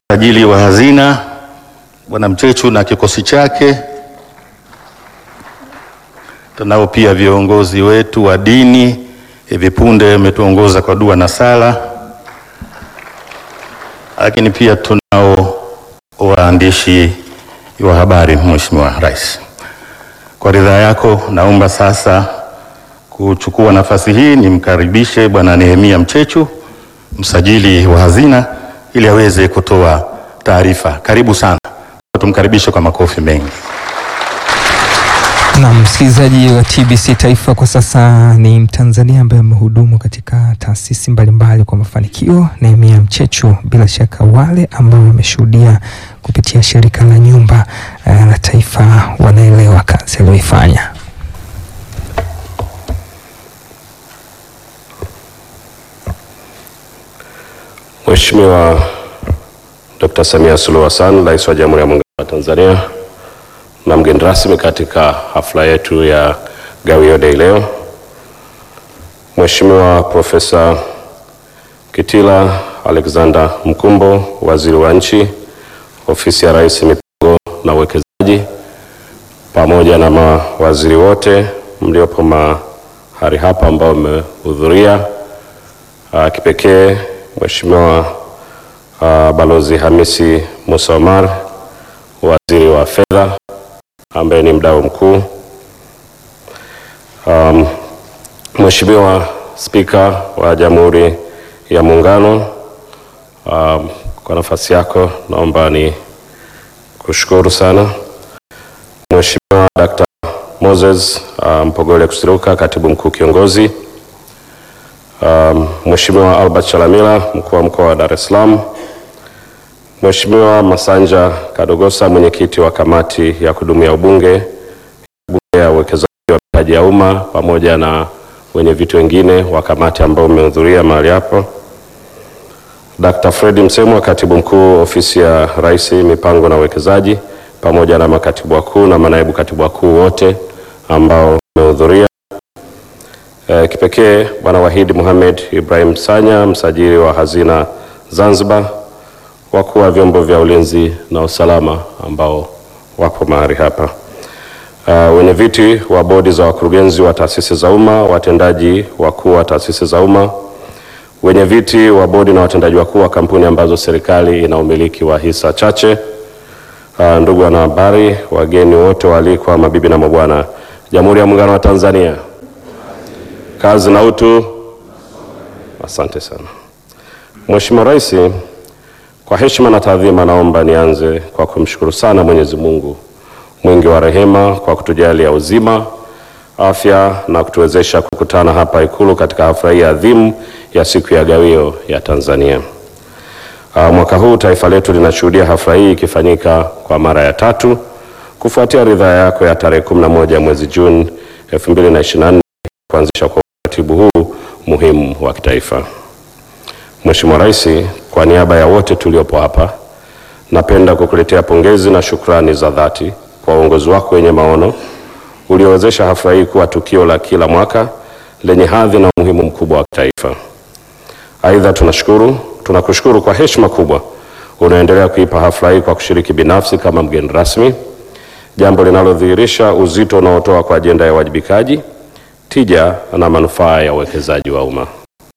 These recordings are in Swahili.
msajili wa hazina Bwana Mchechu na kikosi chake. Tunao pia viongozi wetu wa dini, hivi punde wametuongoza kwa dua na sala, lakini pia tunao waandishi wa habari. Mheshimiwa Rais, kwa ridhaa yako, naomba sasa kuchukua nafasi hii nimkaribishe Bwana Nehemia Mchechu, msajili wa hazina, ili aweze kutoa taarifa. Karibu sana, tumkaribishe kwa makofi mengi. Na msikilizaji wa TBC Taifa, kwa sasa ni Mtanzania ambaye amehudumu katika taasisi mbalimbali kwa mafanikio, Nehemia Mchechu. Bila shaka wale ambao wameshuhudia kupitia shirika la nyumba eh, la taifa wanaelewa kazi aliyoifanya. Mheshimiwa Dr. Samia Suluhu Hassan, Rais wa Jamhuri ya Muungano wa Tanzania na mgeni rasmi katika hafla yetu ya Gawio Day leo, Mheshimiwa Profesa Kitila Alexander Mkumbo, Waziri wa Nchi, Ofisi ya Rais, Mipango na Uwekezaji, pamoja na mawaziri wote mliopo mahali hapa ambao mmehudhuria, Ah, kipekee Mheshimiwa ah, Balozi Hamisi Musa Omar, Waziri wa Fedha ambaye ni mdau mkuu. Um, Mheshimiwa Spika wa Jamhuri ya Muungano, um, kwa nafasi yako naomba ni kushukuru sana. Mheshimiwa Dr. Moses uh, Mpogole Kusiluka, Katibu Mkuu Kiongozi. Um, Mheshimiwa Albert Chalamila, Mkuu wa Mkoa wa Dar es Salaam. Mheshimiwa Masanja Kadogosa, Mwenyekiti wa Kamati ya Kudumu ya Ubunge, Bunge ya Uwekezaji wa Mitaji ya Umma, pamoja na wenye viti wengine wa kamati ambao umehudhuria mahali hapo. Dr. Fred Msemwa, Katibu Mkuu Ofisi ya Rais, Mipango na Uwekezaji, pamoja na makatibu wakuu na manaibu katibu wakuu wote ambao wamehudhuria. Eh, kipekee Bwana Wahidi Mohamed Ibrahim Sanya, msajili wa hazina Zanzibar, wakuu wa vyombo vya ulinzi na usalama ambao wapo mahali hapa, uh, wenye viti wa bodi za wakurugenzi wa taasisi za umma, watendaji wakuu wa taasisi za umma, wenye viti wa bodi na watendaji wakuu wa kampuni ambazo serikali ina umiliki wa hisa chache, uh, ndugu wanahabari, wageni wote waalikwa, mabibi na mabwana, Jamhuri ya Muungano wa Tanzania, kazi na utu. Asante sana Mheshimiwa Rais, kwa heshima na taadhima, naomba nianze kwa kumshukuru sana Mwenyezi Mungu mwingi wa rehema kwa kutujalia uzima, afya na kutuwezesha kukutana hapa Ikulu katika hafla hii adhimu ya siku ya Gawio ya Tanzania. Uh, mwaka huu taifa letu linashuhudia hafla hii ikifanyika kwa mara ya tatu kufuatia ridhaa yako ya tarehe 11 mwezi Juni 2024 kuanzisha kwa utaratibu huu muhimu wa kitaifa. Mheshimiwa Rais, kwa niaba ya wote tuliopo hapa, napenda kukuletea pongezi na shukrani za dhati kwa uongozi wako wenye maono uliowezesha hafla hii kuwa tukio la kila mwaka lenye hadhi na umuhimu mkubwa wa kitaifa. Aidha, tunashukuru tunakushukuru kwa heshima kubwa unaendelea kuipa hafla hii kwa kushiriki binafsi kama mgeni rasmi, jambo linalodhihirisha uzito unaotoa kwa ajenda ya uwajibikaji, tija na manufaa ya uwekezaji wa umma.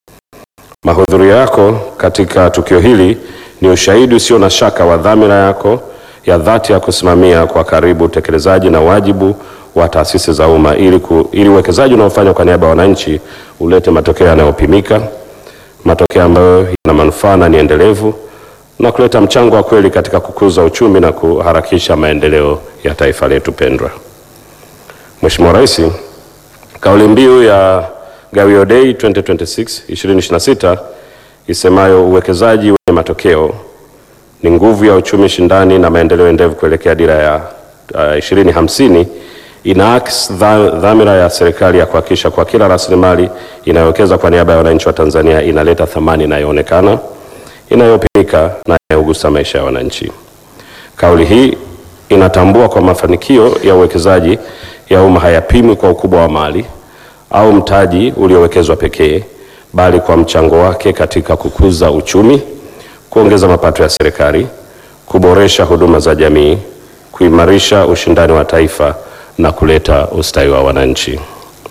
Mahudhurio yako katika tukio hili ni ushahidi usio na shaka wa dhamira yako ya dhati ya kusimamia kwa karibu utekelezaji na wajibu wa taasisi za umma ili ku- ili uwekezaji unaofanywa kwa niaba ya wananchi ulete matokeo yanayopimika, matokeo ambayo yana manufaa na ni endelevu na kuleta mchango wa kweli katika kukuza uchumi na kuharakisha maendeleo ya taifa letu pendwa. Mheshimiwa Rais, kauli mbiu ya Gawio Day 2026 2026 isemayo uwekezaji wenye matokeo ni nguvu ya uchumi shindani na maendeleo endelevu kuelekea dira ya uh, 2050 inaakisi dha- dhamira ya serikali ya kuhakikisha kwa kila rasilimali inayowekeza kwa niaba ya wananchi wa Tanzania inaleta thamani inayoonekana, inayopimika na inayogusa maisha ya wananchi. Kauli hii inatambua kwa mafanikio ya uwekezaji ya umma hayapimwi kwa ukubwa wa mali au mtaji uliowekezwa pekee, bali kwa mchango wake katika kukuza uchumi, kuongeza mapato ya serikali kuboresha huduma za jamii, kuimarisha ushindani wa taifa na kuleta ustawi wa wananchi.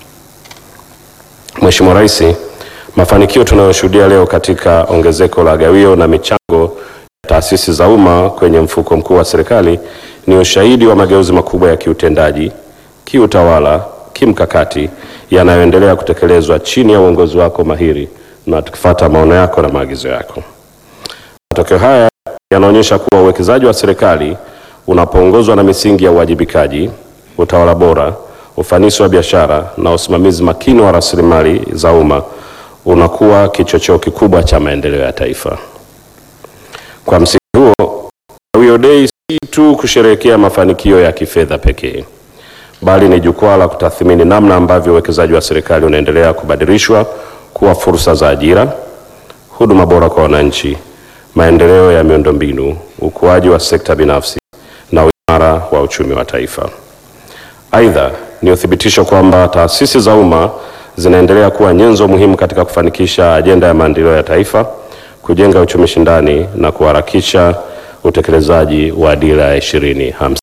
Mheshimiwa Rais, mafanikio tunayoshuhudia leo katika ongezeko la gawio na michango ya taasisi za umma kwenye mfuko mkuu wa serikali ni ushahidi wa mageuzi makubwa ya kiutendaji, kiutawala, kimkakati yanayoendelea kutekelezwa chini ya uongozi wako mahiri na tukifuata maono yako na maagizo yako. Matokeo haya yanaonyesha kuwa uwekezaji wa serikali unapoongozwa na misingi ya uwajibikaji, utawala bora, ufanisi wa biashara na usimamizi makini wa rasilimali za umma unakuwa kichocheo kikubwa cha maendeleo ya taifa. Kwa msingi huo, Gawio Day si tu kusherehekea mafanikio ya kifedha pekee, bali ni jukwaa la kutathmini namna ambavyo uwekezaji wa serikali unaendelea kubadilishwa kuwa fursa za ajira, huduma bora kwa wananchi, maendeleo ya miundombinu, ukuaji wa sekta binafsi na uimara wa uchumi wa taifa. Aidha, ni uthibitisho kwamba taasisi za umma zinaendelea kuwa nyenzo muhimu katika kufanikisha ajenda ya maendeleo ya taifa, kujenga uchumi shindani na kuharakisha utekelezaji wa dira ya 2050.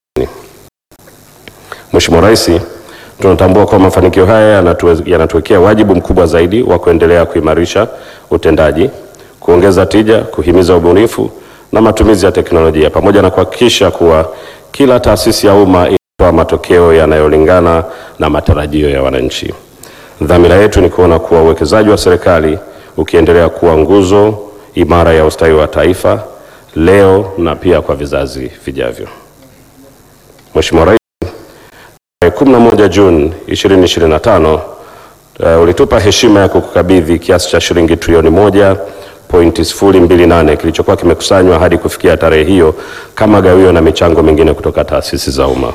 Mheshimiwa Rais, tunatambua kwamba mafanikio haya yanatue- yanatuwekea wajibu mkubwa zaidi wa kuendelea kuimarisha utendaji, kuongeza tija, kuhimiza ubunifu na matumizi ya teknolojia pamoja na kuhakikisha kuwa kila taasisi ya umma inatoa matokeo yanayolingana na matarajio ya wananchi. Dhamira yetu ni kuona kuwa uwekezaji wa serikali ukiendelea kuwa nguzo imara ya ustawi wa taifa leo na pia kwa vizazi vijavyo. Mheshimiwa Rais, tarehe 11 Juni 2025 uh, ulitupa heshima ya kukukabidhi kiasi cha shilingi trilioni moja pointi sifuri mbili nane kilichokuwa kimekusanywa hadi kufikia tarehe hiyo kama gawio na michango mingine kutoka taasisi za umma.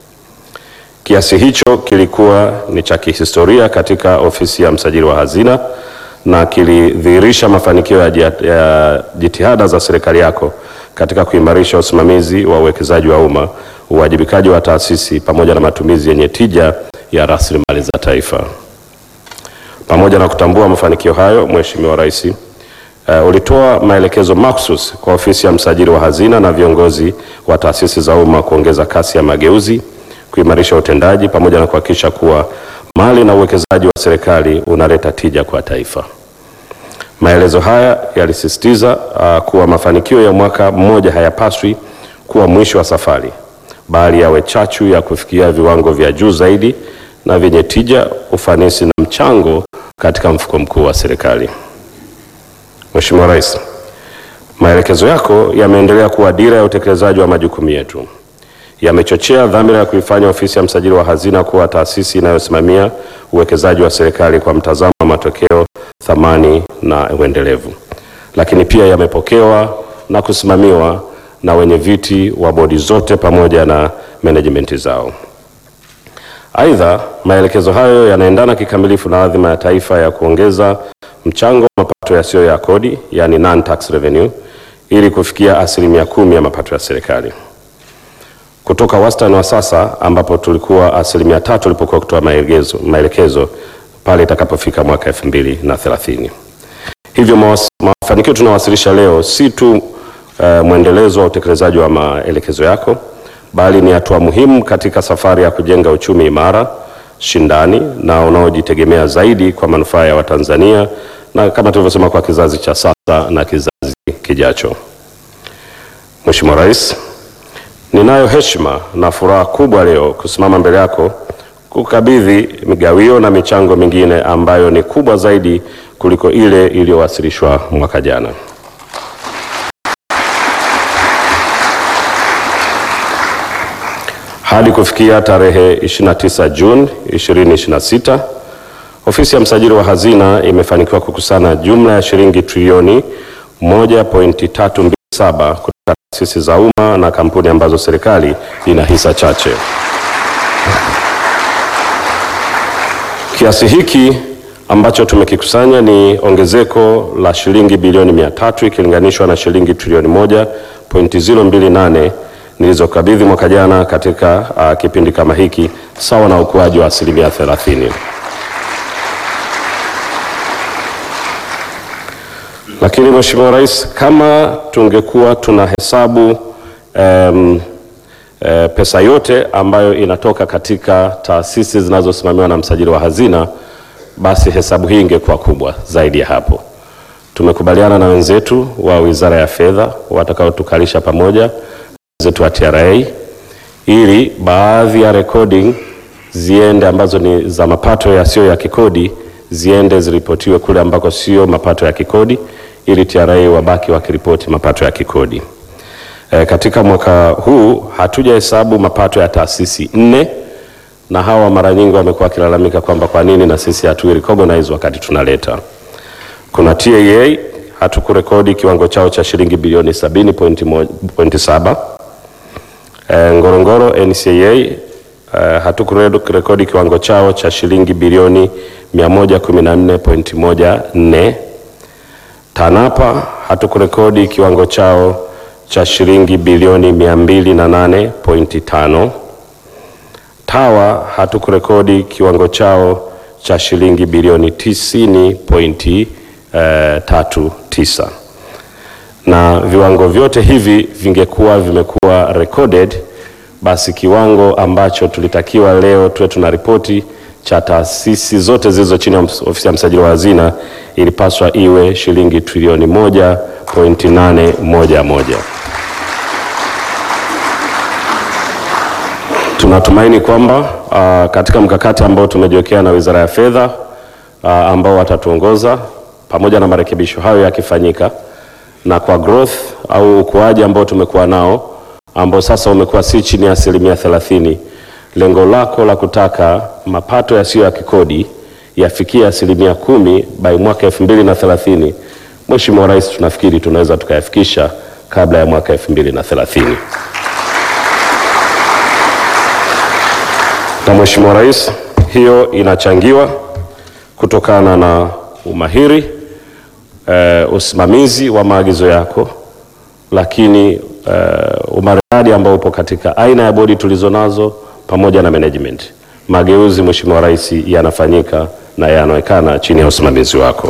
Kiasi hicho kilikuwa ni cha kihistoria katika ofisi ya msajili wa hazina na kilidhihirisha mafanikio ya jia- ya jitihada za serikali yako katika kuimarisha usimamizi wa uwekezaji wa umma, uwajibikaji wa taasisi pamoja na matumizi yenye tija ya rasilimali za taifa. Pamoja na kutambua mafanikio hayo, Mheshimiwa Rais, uh, ulitoa maelekezo makhsus kwa ofisi ya msajili wa hazina na viongozi wa taasisi za umma kuongeza kasi ya mageuzi, kuimarisha utendaji pamoja na kuhakikisha kuwa mali na uwekezaji wa serikali unaleta tija kwa taifa. Maelezo haya yalisisitiza uh, kuwa mafanikio ya mwaka mmoja hayapaswi kuwa mwisho wa safari, bali yawe chachu ya kufikia viwango vya juu zaidi na vyenye tija, ufanisi na mchango katika mfuko mkuu wa serikali. Mheshimiwa Rais, maelekezo yako yameendelea kuwa dira ya utekelezaji wa majukumu yetu. Yamechochea dhamira ya kuifanya ofisi ya msajili wa hazina kuwa taasisi inayosimamia uwekezaji wa serikali kwa mtazamo wa matokeo, thamani na uendelevu. Lakini pia yamepokewa na kusimamiwa na wenye viti wa bodi zote pamoja na management zao. Aidha, maelekezo hayo yanaendana kikamilifu na adhima ya taifa ya kuongeza mchango wa mapato yasiyo ya kodi, yani non tax revenue, ili kufikia asilimia kumi ya mapato ya serikali kutoka wastani wa sasa ambapo tulikuwa asilimia tatu tulipokuwa kutoa maelekezo, maelekezo pale itakapofika mwaka elfu mbili na thelathini. Hivyo mawas- mafanikio tunawasilisha leo si tu uh, mwendelezo wa utekelezaji wa maelekezo yako bali ni hatua muhimu katika safari ya kujenga uchumi imara, shindani na unaojitegemea zaidi kwa manufaa ya Watanzania na kama tulivyosema kwa kizazi cha sasa na kizazi kijacho. Mheshimiwa Rais, Ninayo heshima na furaha kubwa leo kusimama mbele yako kukabidhi migawio na michango mingine ambayo ni kubwa zaidi kuliko ile iliyowasilishwa mwaka jana. Hadi kufikia tarehe 29 Juni 2026, ofisi ya msajili wa hazina imefanikiwa kukusanya jumla ya shilingi trilioni 1.327 kutoka taasisi za umma na kampuni ambazo serikali ina hisa chache. Kiasi hiki ambacho tumekikusanya ni ongezeko la shilingi bilioni 300 ikilinganishwa na shilingi trilioni 1.028 nilizokabidhi mwaka jana katika uh, kipindi kama hiki sawa na ukuaji wa asilimia 30. Lakini Mheshimiwa Rais, kama tungekuwa tuna hesabu em, e, pesa yote ambayo inatoka katika taasisi zinazosimamiwa na msajili wa hazina, basi hesabu hii ingekuwa kubwa zaidi ya hapo. Tumekubaliana na wenzetu wa Wizara ya Fedha watakaotukalisha pamoja wenzetu wa TRA ili baadhi ya recording ziende ambazo ni za mapato yasiyo ya kikodi ziende ziripotiwe kule ambako sio mapato ya kikodi ili TRA wabaki wakiripoti mapato ya kikodi. E, katika mwaka huu hatujahesabu mapato ya taasisi nne, na hawa mara nyingi wamekuwa wakilalamika kwamba kwa nini na sisi hatu recognize wakati tunaleta. Kuna TAA hatukurekodi kiwango chao cha shilingi bilioni 70.7. E, Ngorongoro NCAA e, hatukurekodi kiwango chao cha shilingi bilioni 114.14. TANAPA hatukurekodi kiwango chao cha shilingi bilioni 208.5. TAWA hatukurekodi kiwango chao cha shilingi bilioni 90.39. Na viwango vyote hivi vingekuwa vimekuwa recorded, basi kiwango ambacho tulitakiwa leo tuwe tuna ripoti cha taasisi zote zilizo chini ya ofisi ya msajili wa hazina ilipaswa iwe shilingi trilioni moja pointi nane moja moja. Tunatumaini kwamba uh, katika mkakati ambao tumejiwekea na Wizara ya Fedha uh, ambao watatuongoza pamoja na marekebisho hayo yakifanyika, na kwa growth au ukuaji ambao tumekuwa nao ambao sasa umekuwa si chini ya asilimia thelathini, lengo lako la kutaka mapato yasiyo ya kikodi yafikie asilimia kumi by mwaka elfu mbili na thelathini, Mheshimiwa Rais, tunafikiri tunaweza tukayafikisha kabla ya mwaka elfu mbili na thelathini. Na Mheshimiwa Rais, hiyo inachangiwa kutokana na umahiri eh, usimamizi wa maagizo yako, lakini eh, umaridadi ambao upo katika aina ya bodi tulizo nazo pamoja na management. Mageuzi Mheshimiwa Rais yanafanyika na yanaonekana chini ya usimamizi wako.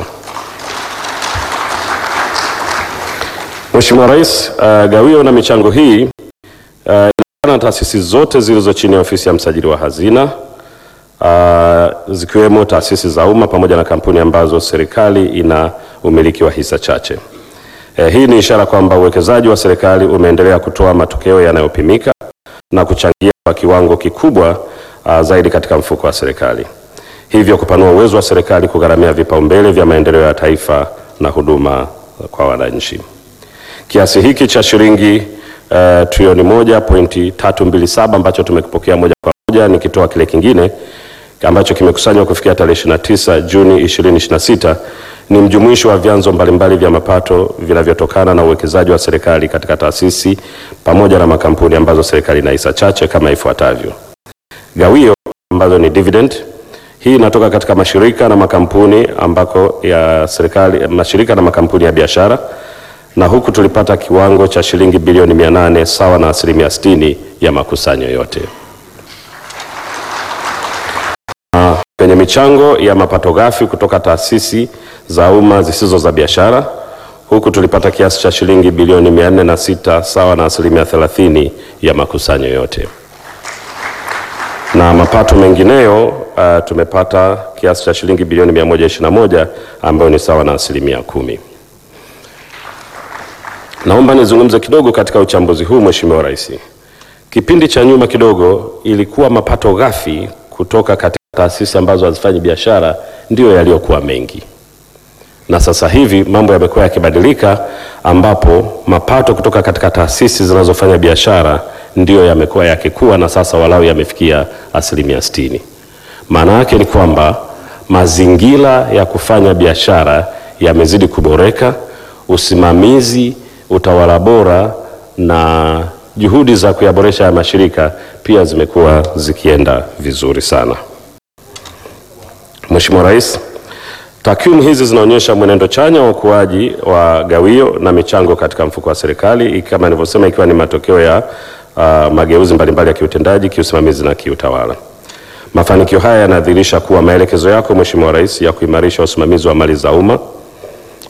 Mheshimiwa Rais, uh, gawio na michango hii uh, na taasisi zote zilizo chini ya ofisi ya msajili wa hazina uh, zikiwemo taasisi za umma pamoja na kampuni ambazo serikali ina umiliki wa hisa chache. Eh, hii ni ishara kwamba uwekezaji wa serikali umeendelea kutoa matokeo yanayopimika na kuchangia kwa kiwango kikubwa uh, zaidi katika mfuko wa serikali, hivyo kupanua uwezo wa serikali kugharamia vipaumbele vya maendeleo ya taifa na huduma kwa wananchi. Kiasi hiki cha shilingi uh, trilioni moja pointi tatu mbili saba ambacho tumekipokea moja kwa moja, nikitoa kile kingine ambacho kimekusanywa kufikia tarehe 29 Juni 2026 ni mjumuisho wa vyanzo mbalimbali vya mapato vinavyotokana na uwekezaji wa serikali katika taasisi pamoja na makampuni ambazo serikali ina hisa chache kama ifuatavyo. Gawio ambazo ni dividend, hii inatoka katika mashirika na makampuni ambako ya serikali, mashirika na makampuni ya biashara na huku tulipata kiwango cha shilingi bilioni 800 sawa na asilimia 60 ya makusanyo yote. Na kwenye michango ya mapato ghafi kutoka taasisi za umma zisizo za biashara, huku tulipata kiasi cha shilingi bilioni 406 sawa na asilimia 30 ya makusanyo yote. Na mapato mengineyo uh, tumepata kiasi cha shilingi bilioni 121 ambayo ni sawa na asilimia kumi. Naomba nizungumze kidogo katika uchambuzi huu Mheshimiwa Rais. Kipindi cha nyuma kidogo ilikuwa mapato ghafi kutoka katika taasisi ambazo hazifanyi biashara ndiyo yaliyokuwa mengi, na sasa hivi mambo yamekuwa yakibadilika, ambapo mapato kutoka katika taasisi zinazofanya biashara ndiyo yamekuwa yakikua na sasa walau yamefikia asilimia sitini. Maana yake ni kwamba mazingira ya kufanya biashara yamezidi kuboreka, usimamizi utawala bora na juhudi za kuyaboresha ya mashirika pia zimekuwa zikienda vizuri sana. Mheshimiwa Rais, takwimu hizi zinaonyesha mwenendo chanya wa ukuaji wa gawio na michango katika mfuko wa serikali kama nilivyosema, ikiwa ni matokeo ya uh, mageuzi mbalimbali ya kiutendaji, kiusimamizi na kiutawala. Mafanikio haya yanadhihirisha kuwa maelekezo yako Mheshimiwa Rais ya kuimarisha usimamizi wa mali za umma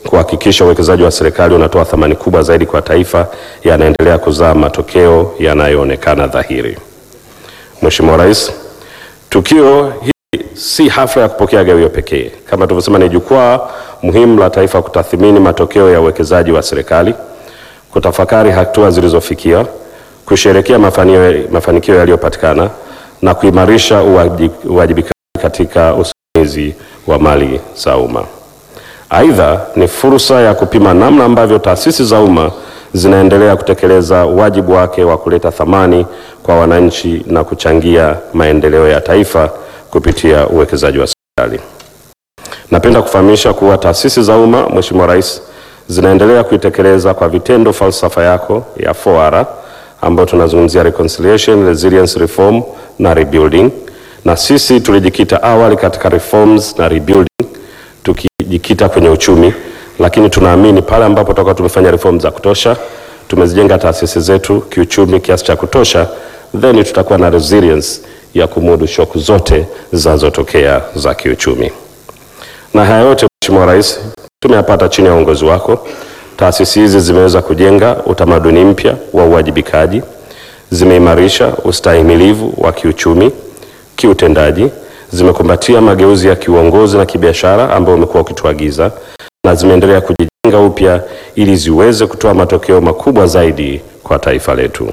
kuhakikisha uwekezaji wa serikali unatoa thamani kubwa zaidi kwa taifa yanaendelea kuzaa matokeo yanayoonekana dhahiri. Mheshimiwa Rais, tukio hili si hafla ya kupokea gawio pekee. Kama tulivyosema, ni jukwaa muhimu la taifa kutathmini matokeo ya uwekezaji wa serikali, kutafakari hatua zilizofikia, kusherekea mafanio- mafanikio yaliyopatikana na kuimarisha uwaji- uwajibikaji katika usimamizi wa mali za umma. Aidha, ni fursa ya kupima namna ambavyo taasisi za umma zinaendelea kutekeleza wajibu wake wa kuleta thamani kwa wananchi na kuchangia maendeleo ya taifa kupitia uwekezaji wa serikali. Napenda kufahamisha kuwa taasisi za umma, Mheshimiwa Rais, zinaendelea kuitekeleza kwa vitendo falsafa yako ya 4R ambayo tunazungumzia reconciliation, resilience, reform na rebuilding, na sisi tulijikita awali katika reforms na rebuilding tukijikita kwenye uchumi, lakini tunaamini pale ambapo tutakuwa tumefanya reform za kutosha, tumezijenga taasisi zetu kiuchumi kiasi cha kutosha, then tutakuwa na resilience ya kumudu shoku zote zinazotokea za kiuchumi. Na haya yote Mheshimiwa Rais, tumeyapata chini ya uongozi wako. Taasisi hizi zimeweza kujenga utamaduni mpya wa uwajibikaji, zimeimarisha ustahimilivu wa kiuchumi, kiutendaji, zimekumbatia mageuzi ya kiuongozi na kibiashara ambayo umekuwa ukituagiza, na zimeendelea kujijenga upya ili ziweze kutoa matokeo makubwa zaidi kwa taifa letu.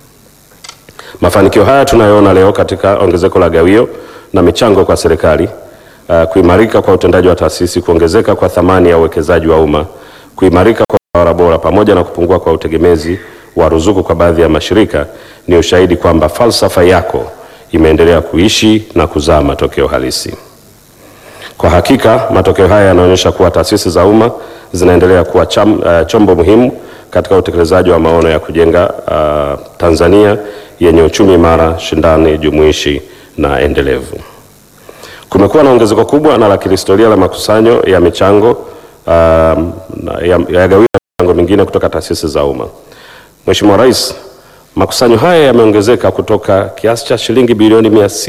Mafanikio haya tunayoona leo katika ongezeko la gawio na michango kwa serikali, uh, kuimarika kwa utendaji wa taasisi, kuongezeka kwa thamani ya uwekezaji wa umma, kuimarika kwa utawala bora pamoja na kupungua kwa utegemezi wa ruzuku kwa baadhi ya mashirika ni ushahidi kwamba falsafa yako imeendelea kuishi na kuzaa matokeo halisi. Kwa hakika matokeo haya yanaonyesha kuwa taasisi za umma zinaendelea kuwa cham, uh, chombo muhimu katika utekelezaji wa maono ya kujenga uh, Tanzania yenye uchumi imara, shindani, jumuishi na endelevu. Kumekuwa na ongezeko kubwa na la kihistoria la makusanyo ya michango uh, ya, ya gawio ya michango mingine kutoka taasisi za umma. Mheshimiwa Rais, makusanyo haya yameongezeka kutoka kiasi cha shilingi bilioni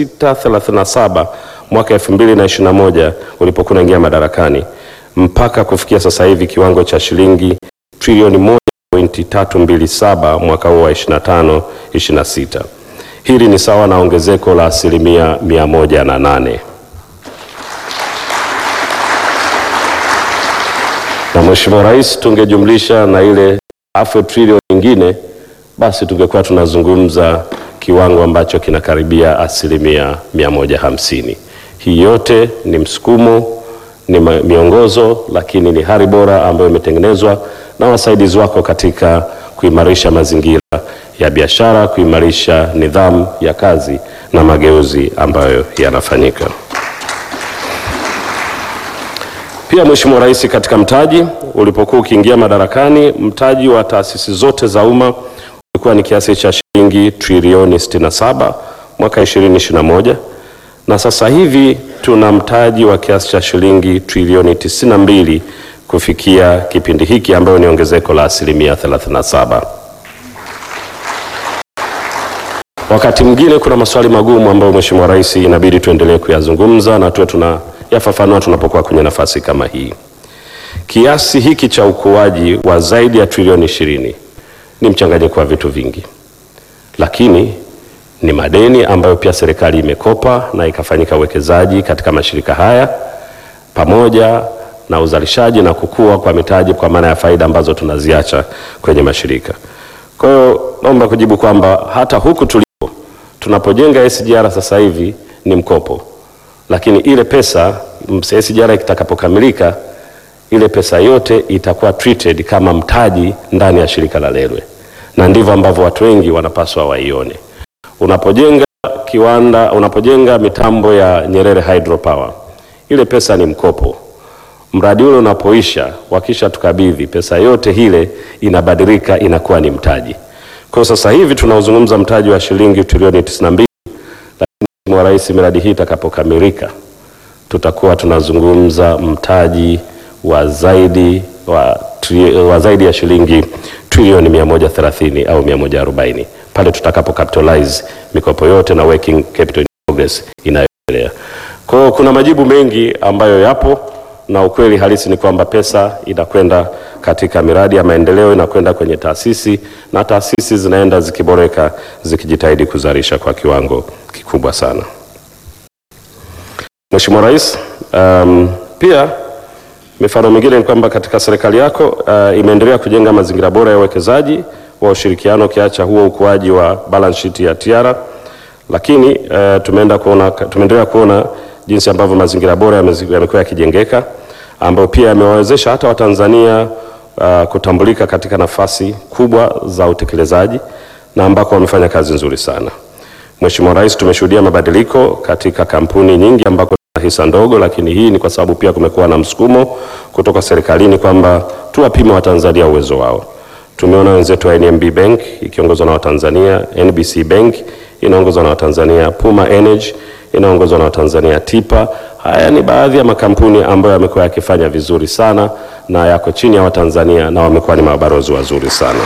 637 mwaka 2021 ulipokuwa unaingia madarakani mpaka kufikia sasa hivi kiwango cha shilingi trilioni 1.327 mwaka huu wa 25 26. Hili ni sawa na ongezeko la asilimia 108. Na Mheshimiwa Rais, tungejumlisha na ile half trilioni nyingine, basi tungekuwa tunazungumza kiwango ambacho kinakaribia asilimia 150. Hii yote ni msukumo, ni ma- miongozo, lakini ni hali bora ambayo imetengenezwa na wasaidizi wako katika kuimarisha mazingira ya biashara, kuimarisha nidhamu ya kazi na mageuzi ambayo yanafanyika. Pia Mheshimiwa Rais, katika mtaji ulipokuwa ukiingia madarakani, mtaji wa taasisi zote za umma ulikuwa ni kiasi cha shilingi trilioni 67 mwaka 2021 na sasa hivi tuna mtaji wa kiasi cha shilingi trilioni 92 kufikia kipindi hiki ambayo ni ongezeko la asilimia 37. Wakati mwingine kuna maswali magumu ambayo Mheshimiwa Rais inabidi tuendelee kuyazungumza na tuwe tunayafafanua tunapokuwa kwenye nafasi kama hii. Kiasi hiki cha ukuaji wa zaidi ya trilioni ishirini ni mchanganyiko wa vitu vingi, lakini ni madeni ambayo pia serikali imekopa na ikafanyika uwekezaji katika mashirika haya pamoja na uzalishaji na kukua kwa mitaji kwa maana ya faida ambazo tunaziacha kwenye mashirika. Kwa hiyo naomba kujibu kwamba hata huku tulipo tunapojenga SGR sasa hivi ni mkopo, lakini ile pesa m- SGR itakapokamilika ile pesa yote itakuwa treated kama mtaji ndani ya shirika la Railway, na ndivyo ambavyo watu wengi wanapaswa waione. Unapojenga kiwanda, unapojenga mitambo ya Nyerere Hydropower, ile pesa ni mkopo. Mradi ule unapoisha, wakisha tukabidhi pesa yote ile inabadilika inakuwa ni mtaji. Kwa hiyo sasa hivi tunaozungumza mtaji wa shilingi trilioni 92, lakini Mheshimiwa Rais, miradi hii itakapokamilika tutakuwa tunazungumza mtaji wa zaidi wa, tri, wa zaidi ya shilingi trilioni 130 au 140 pale tutakapo capitalize mikopo yote na working capital in progress inayoendelea. Kwa hiyo kuna majibu mengi ambayo yapo na ukweli halisi ni kwamba pesa inakwenda katika miradi ya maendeleo, inakwenda kwenye taasisi na taasisi zinaenda zikiboreka, zikijitahidi kuzalisha kwa kiwango kikubwa sana. Mheshimiwa Rais, um, pia mifano mingine ni kwamba katika serikali yako uh, imeendelea kujenga mazingira bora ya uwekezaji wa ushirikiano, ukiacha huo ukuaji wa balance sheet ya TIARA, lakini uh, tumeenda kuona, tumeendelea kuona jinsi ambavyo mazingira bora yamezi- yamekuwa yakijengeka ambayo pia yamewawezesha hata Watanzania uh, kutambulika katika nafasi kubwa za utekelezaji na ambako wamefanya kazi nzuri sana. Mheshimiwa Rais, tumeshuhudia mabadiliko katika kampuni nyingi ambako zina hisa ndogo, lakini hii ni kwa sababu pia kumekuwa na msukumo kutoka serikalini kwamba tuwapime Watanzania uwezo wao. Tumeona wenzetu wa NMB Bank ikiongozwa na Watanzania, NBC Bank inaongozwa na Watanzania, Puma Energy inaongozwa na Watanzania, Tipa. Haya ni baadhi ya makampuni ambayo yamekuwa yakifanya vizuri sana na yako chini ya Watanzania na wamekuwa ni mabalozi wazuri sana.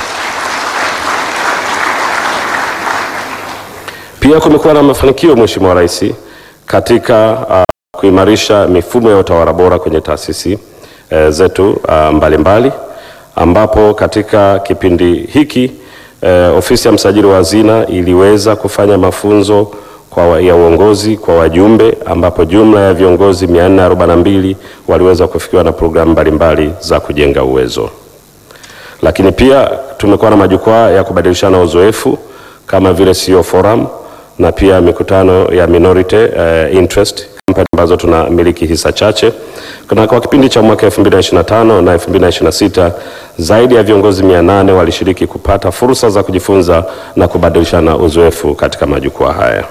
Pia kumekuwa na mafanikio Mheshimiwa Rais katika uh, kuimarisha mifumo ya utawala bora kwenye taasisi uh, zetu uh, mbalimbali ambapo katika kipindi hiki uh, ofisi ya msajili wa hazina iliweza kufanya mafunzo kwa wa, ya uongozi kwa wajumbe ambapo jumla ya viongozi 442 waliweza kufikiwa na programu mbalimbali za kujenga uwezo lakini pia tumekuwa na majukwaa ya kubadilishana uzoefu kama vile CEO Forum na pia mikutano ya minority uh, interest company ambazo tunamiliki hisa chache. Na kwa kipindi cha mwaka 2025 na 2026 zaidi ya viongozi 800 walishiriki kupata fursa za kujifunza na kubadilishana uzoefu katika majukwaa haya.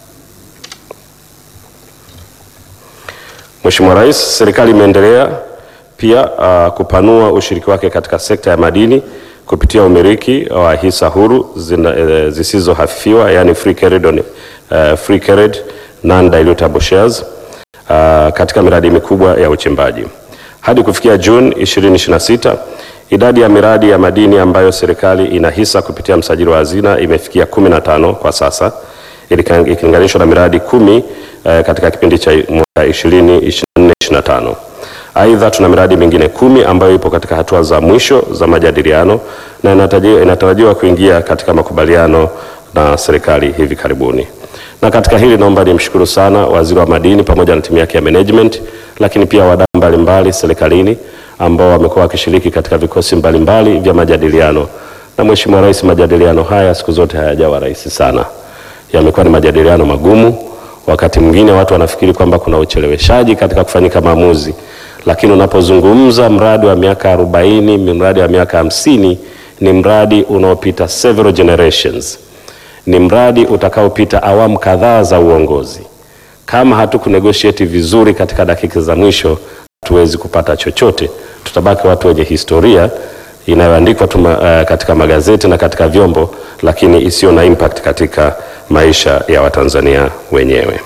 Mheshimiwa Rais, serikali imeendelea pia uh, kupanua ushiriki wake katika sekta ya madini kupitia umiliki wa hisa huru zina, eh, zisizohafifiwa yani free carried, on, uh, free carried non-dilutable shares uh, katika miradi mikubwa ya uchimbaji. Hadi kufikia Juni 2026 idadi ya miradi ya madini ambayo serikali ina hisa kupitia msajili wa hazina imefikia 15 kwa sasa ilika- ikilinganishwa na miradi kumi eh, katika kipindi cha mwaka 2024-2025. Aidha, tuna miradi mingine kumi ambayo ipo katika hatua za mwisho za majadiliano na inatarajiwa inatarajiwa kuingia katika makubaliano na serikali hivi karibuni. Na katika hili naomba nimshukuru sana Waziri wa Madini pamoja na timu yake ya management, lakini pia wadau mbalimbali serikalini ambao wamekuwa wakishiriki katika vikosi mbalimbali vya majadiliano. Na Mheshimiwa Rais, majadiliano haya siku zote hayajawa rahisi sana, yamekuwa ni majadiliano magumu. Wakati mwingine watu wanafikiri kwamba kuna ucheleweshaji katika kufanyika maamuzi, lakini unapozungumza mradi wa miaka 40, mradi wa miaka hamsini, ni mradi unaopita several generations ni mradi utakaopita awamu kadhaa za uongozi. Kama hatuku negotiate vizuri katika dakika za mwisho, hatuwezi kupata chochote. Tutabaki watu wenye historia inayoandikwa tu ma- eh, katika magazeti na katika vyombo, lakini isiyo na impact katika maisha ya Watanzania wenyewe.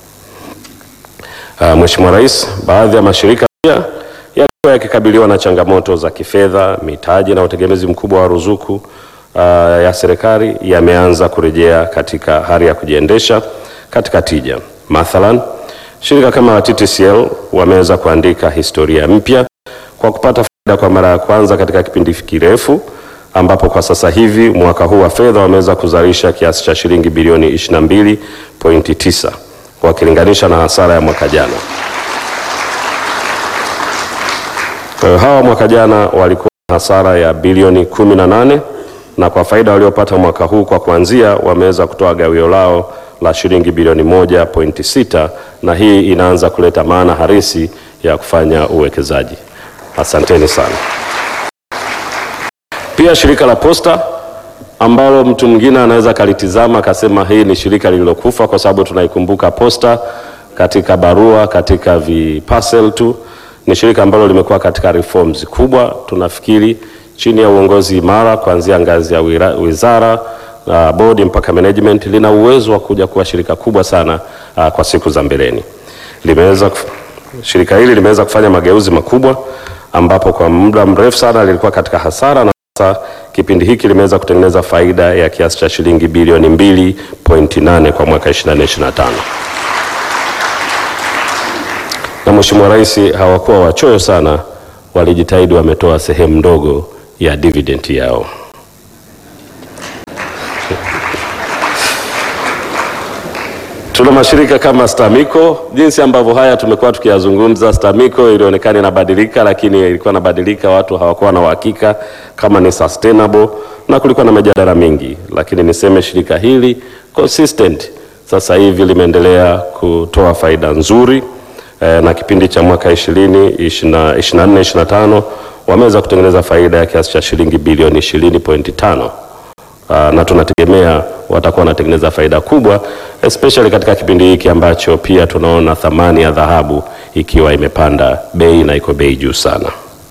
Uh, Mheshimiwa Rais, baadhi ya mashirika pia yalikuwa yakikabiliwa na changamoto za kifedha, mitaji na utegemezi mkubwa wa ruzuku uh, ya serikali yameanza kurejea katika hali ya kujiendesha katika tija. Mathalan, shirika kama la TTCL wameweza kuandika historia mpya kwa kupata faida kwa mara ya kwanza katika kipindi kirefu ambapo kwa sasa hivi mwaka huu wa fedha wameweza kuzalisha kiasi cha shilingi bilioni 22.9 wakilinganisha na hasara ya mwaka jana. Kwa hiyo hawa mwaka jana walikuwa na hasara ya bilioni 18 na kwa faida waliopata mwaka huu kwa kuanzia wameweza kutoa gawio lao la shilingi bilioni 1.6 na hii inaanza kuleta maana halisi ya kufanya uwekezaji. Asanteni sana. Pia shirika la Posta ambalo mtu mwingine anaweza akalitizama akasema hii ni shirika lililokufa kwa sababu tunaikumbuka Posta katika barua, katika viparcel tu. Ni shirika ambalo limekuwa katika reforms kubwa, tunafikiri chini ya uongozi imara kuanzia ngazi ya wira- wizara uh, bodi mpaka management, lina uwezo wa kuja kuwa shirika kubwa sana uh, kwa siku za mbeleni. Limeweza kuf- shirika hili limeweza kufanya mageuzi makubwa ambapo kwa muda mrefu sana lilikuwa katika hasara na sasa kipindi hiki limeweza kutengeneza faida ya kiasi cha shilingi bilioni 2.8 kwa mwaka 2024 25. na Mheshimiwa Rais hawakuwa wachoyo sana, walijitahidi, wametoa sehemu ndogo ya dividend yao. Tuna mashirika kama STAMICO, jinsi ambavyo haya tumekuwa tukiyazungumza. STAMICO ilionekana inabadilika, lakini ilikuwa inabadilika, watu hawakuwa na uhakika kama ni sustainable, na kulikuwa na mijadala mingi, lakini niseme shirika hili consistent sasa hivi limeendelea kutoa faida nzuri eh, na kipindi cha mwaka 20 24 25 wameweza kutengeneza faida ya kiasi cha shilingi bilioni 20.5. Uh, na tunategemea watakuwa wanatengeneza faida kubwa especially katika kipindi hiki ambacho pia tunaona thamani ya dhahabu ikiwa imepanda bei na iko bei juu sana.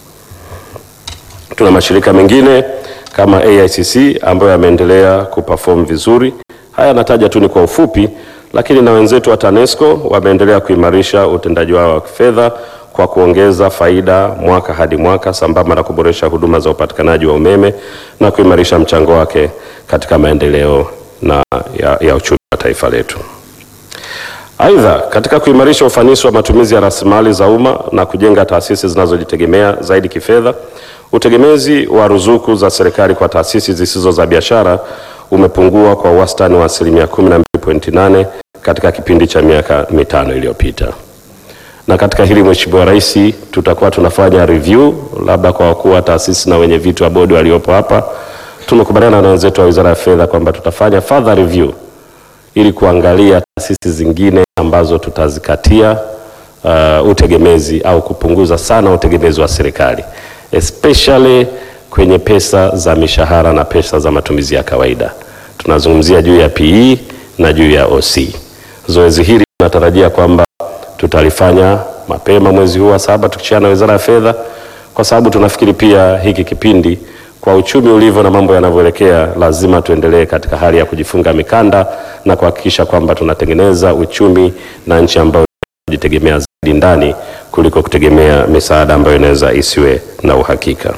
Tuna mashirika mengine kama AICC ambayo yameendelea kuperform vizuri. Haya nataja tu ni kwa ufupi, lakini na wenzetu wa TANESCO wameendelea kuimarisha utendaji wao wa kifedha kwa kuongeza faida mwaka hadi mwaka sambamba na kuboresha huduma za upatikanaji wa umeme na kuimarisha mchango wake katika maendeleo na ya, ya uchumi wa taifa letu. Aidha, katika kuimarisha ufanisi wa matumizi ya rasilimali za umma na kujenga taasisi zinazojitegemea zaidi kifedha, utegemezi wa ruzuku za serikali kwa taasisi zisizo za biashara umepungua kwa wastani wa asilimia 12.8 katika kipindi cha miaka mitano iliyopita na katika hili Mheshimiwa Rais, tutakuwa tunafanya review labda kwa wakuu wa taasisi na wenye viti wa bodi waliopo hapa. Tumekubaliana na wenzetu wa Wizara ya Fedha kwamba tutafanya further review ili kuangalia taasisi zingine ambazo tutazikatia uh, utegemezi au kupunguza sana utegemezi wa serikali especially kwenye pesa za mishahara na pesa za matumizi ya kawaida. Tunazungumzia juu ya PE na juu ya OC. Zoezi hili tunatarajia kwamba tutalifanya mapema mwezi huu wa saba tukishana na Wizara ya Fedha, kwa sababu tunafikiri pia hiki kipindi kwa uchumi ulivyo na mambo yanavyoelekea, lazima tuendelee katika hali ya kujifunga mikanda na kuhakikisha kwamba tunatengeneza uchumi na nchi ambayo kujitegemea zaidi ndani kuliko kutegemea misaada ambayo inaweza isiwe na uhakika.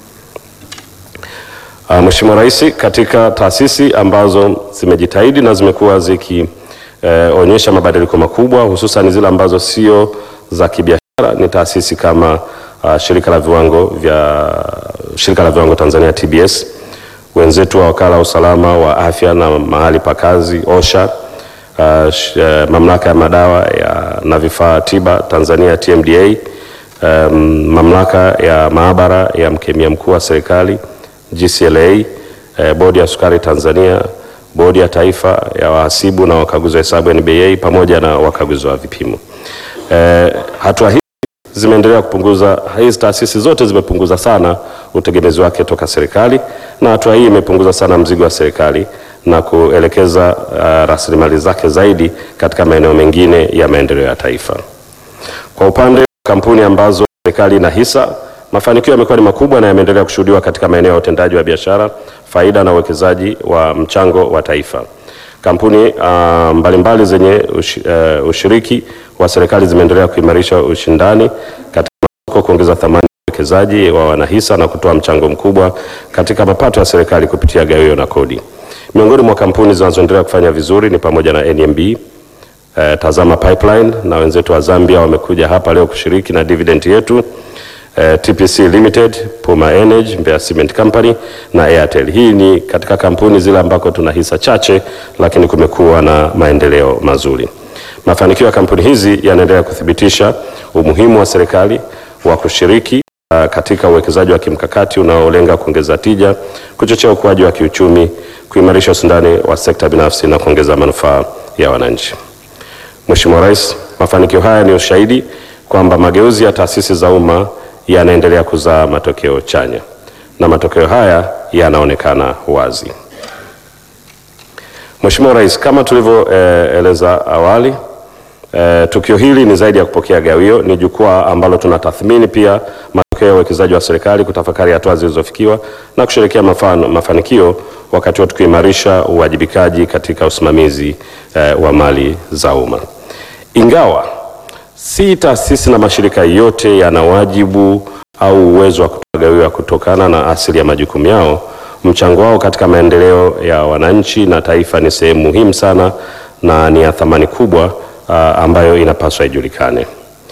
Uh, Mheshimiwa Rais, katika taasisi ambazo zimejitahidi na zimekuwa ziki eh, onyesha mabadiliko makubwa hususan zile ambazo sio za kibiashara ni taasisi kama uh, shirika la viwango vya shirika la viwango Tanzania TBS, wenzetu wa wakala wa usalama wa afya na mahali pa kazi OSHA, uh, sh, uh, mamlaka ya madawa ya, na vifaa tiba Tanzania TMDA, um, mamlaka ya maabara ya mkemia mkuu wa serikali GCLA, uh, bodi ya sukari Tanzania bodi ya taifa ya wahasibu na wakaguzi wa hesabu NBA pamoja na wakaguzi wa vipimo. E, hatua hizi zimeendelea kupunguza, hizi taasisi zote zimepunguza sana utegemezi wake toka serikali, na hatua hii imepunguza sana mzigo wa serikali na kuelekeza uh, rasilimali zake zaidi katika maeneo mengine ya maendeleo ya taifa. Kwa upande wa kampuni ambazo serikali ina hisa mafanikio yamekuwa ni makubwa na yameendelea kushuhudiwa katika maeneo ya utendaji wa biashara, faida na uwekezaji wa mchango wa taifa. Kampuni uh, mbalimbali zenye ush, uh, ushiriki wa serikali zimeendelea kuimarisha ushindani katika masoko, kuongeza thamani ya uwekezaji wa wanahisa na kutoa mchango mkubwa katika mapato ya serikali kupitia gawio na kodi. Miongoni mwa kampuni zinazoendelea kufanya vizuri ni pamoja na NMB, uh, Tazama Pipeline na wenzetu wa Zambia wamekuja hapa leo kushiriki na dividend yetu. Uh, TPC Limited, Puma Energy, Mbeya Cement Company na Airtel. Hii ni katika kampuni zile ambako tuna hisa chache lakini kumekuwa na maendeleo mazuri. Mafanikio ya kampuni hizi yanaendelea kuthibitisha umuhimu wa serikali wa kushiriki uh, katika uwekezaji wa kimkakati unaolenga kuongeza tija, kuchochea ukuaji wa kiuchumi, kuimarisha ushindani wa sekta binafsi na kuongeza manufaa ya wananchi. Mheshimiwa Rais, mafanikio haya ni ushahidi kwamba mageuzi ya taasisi za umma yanaendelea kuzaa matokeo chanya na matokeo haya yanaonekana wazi. Mheshimiwa Rais, kama tulivyoeleza eh, awali eh, tukio hili ni zaidi ya kupokea gawio, ni jukwaa ambalo tunatathmini pia matokeo ya uwekezaji wa serikali, kutafakari hatua zilizofikiwa na kusherehekea mafano, mafanikio wakati wote kuimarisha uwajibikaji katika usimamizi eh, wa mali za umma. Ingawa si taasisi na mashirika yote yana wajibu au uwezo wa kutoa gawio kutokana na asili ya majukumu yao, mchango wao katika maendeleo ya wananchi na taifa ni sehemu muhimu sana na ni ya thamani kubwa uh, ambayo inapaswa ijulikane.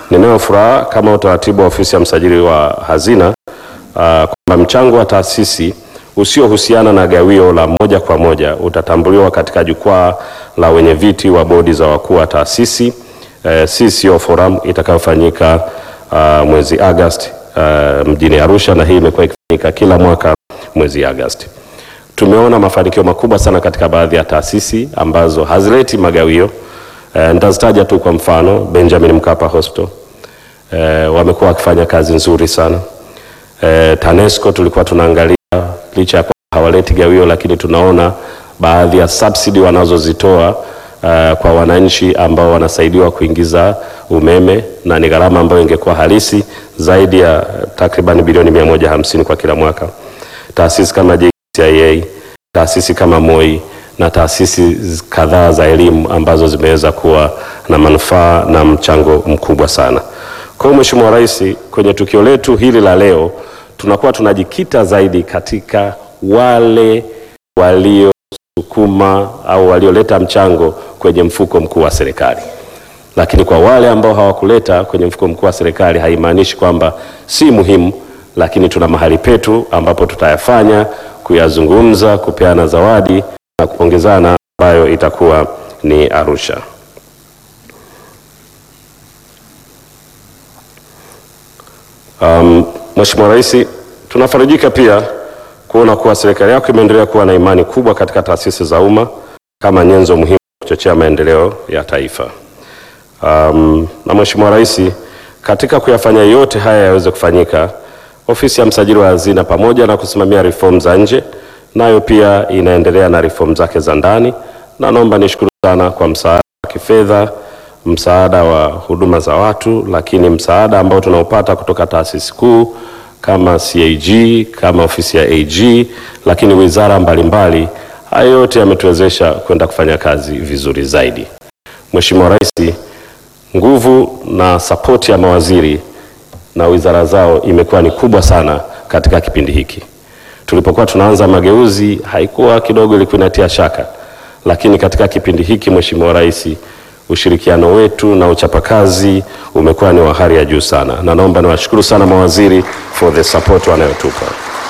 Ninayo furaha kama utaratibu wa ofisi ya msajili wa hazina uh, kwamba mchango wa taasisi usiohusiana na gawio la moja kwa moja utatambuliwa katika jukwaa la wenye viti wa bodi za wakuu wa taasisi eh, CCO Forum itakayofanyika uh, mwezi Agosti uh, mjini Arusha, na hii imekuwa ikifanyika kila mwaka mwezi Agosti. Tumeona mafanikio makubwa sana katika baadhi ya taasisi ambazo hazileti magawio. Eh, nitazitaja tu kwa mfano Benjamin Mkapa Hospital eh, wamekuwa wakifanya kazi nzuri sana. Eh, TANESCO tulikuwa tunaangalia licha ya kwamba hawaleti gawio, lakini tunaona baadhi ya subsidy wanazozitoa uh, kwa wananchi ambao wanasaidiwa kuingiza umeme na ni gharama ambayo ingekuwa halisi zaidi ya takriban bilioni 150 kwa kila mwaka. Taasisi kama JKCIA, taasisi kama MOI na taasisi kadhaa za elimu ambazo zimeweza kuwa na manufaa na mchango mkubwa sana. Kwa hiyo Mheshimiwa Rais, kwenye tukio letu hili la leo tunakuwa tunajikita zaidi katika wale waliosukuma au walioleta mchango kwenye mfuko mkuu wa serikali, lakini kwa wale ambao hawakuleta kwenye mfuko mkuu wa serikali haimaanishi kwamba si muhimu, lakini tuna mahali petu ambapo tutayafanya, kuyazungumza, kupeana zawadi na kupongezana, ambayo itakuwa ni Arusha. Um, Mheshimiwa Rais, tunafarijika pia kuona kuwa serikali yako imeendelea kuwa na imani kubwa katika taasisi za umma kama nyenzo muhimu kuchochea maendeleo ya taifa. Um, na Mheshimiwa Rais, katika kuyafanya yote haya yaweze kufanyika, ofisi ya msajili wa hazina pamoja na kusimamia reform za nje, nayo pia inaendelea na reform zake za ndani, na naomba nishukuru sana kwa msaada wa kifedha msaada wa huduma za watu, lakini msaada ambao tunaopata kutoka taasisi kuu kama CAG, kama ofisi ya AG, lakini wizara mbalimbali, haya yote yametuwezesha kwenda kufanya kazi vizuri zaidi. Mheshimiwa Rais, nguvu na sapoti ya mawaziri na wizara zao imekuwa ni kubwa sana katika kipindi hiki. Tulipokuwa tunaanza mageuzi haikuwa kidogo, ilikuwa inatia shaka, lakini katika kipindi hiki Mheshimiwa Rais ushirikiano wetu na uchapakazi umekuwa ni wa hali ya juu sana, na naomba niwashukuru sana mawaziri for the support wanayotupa.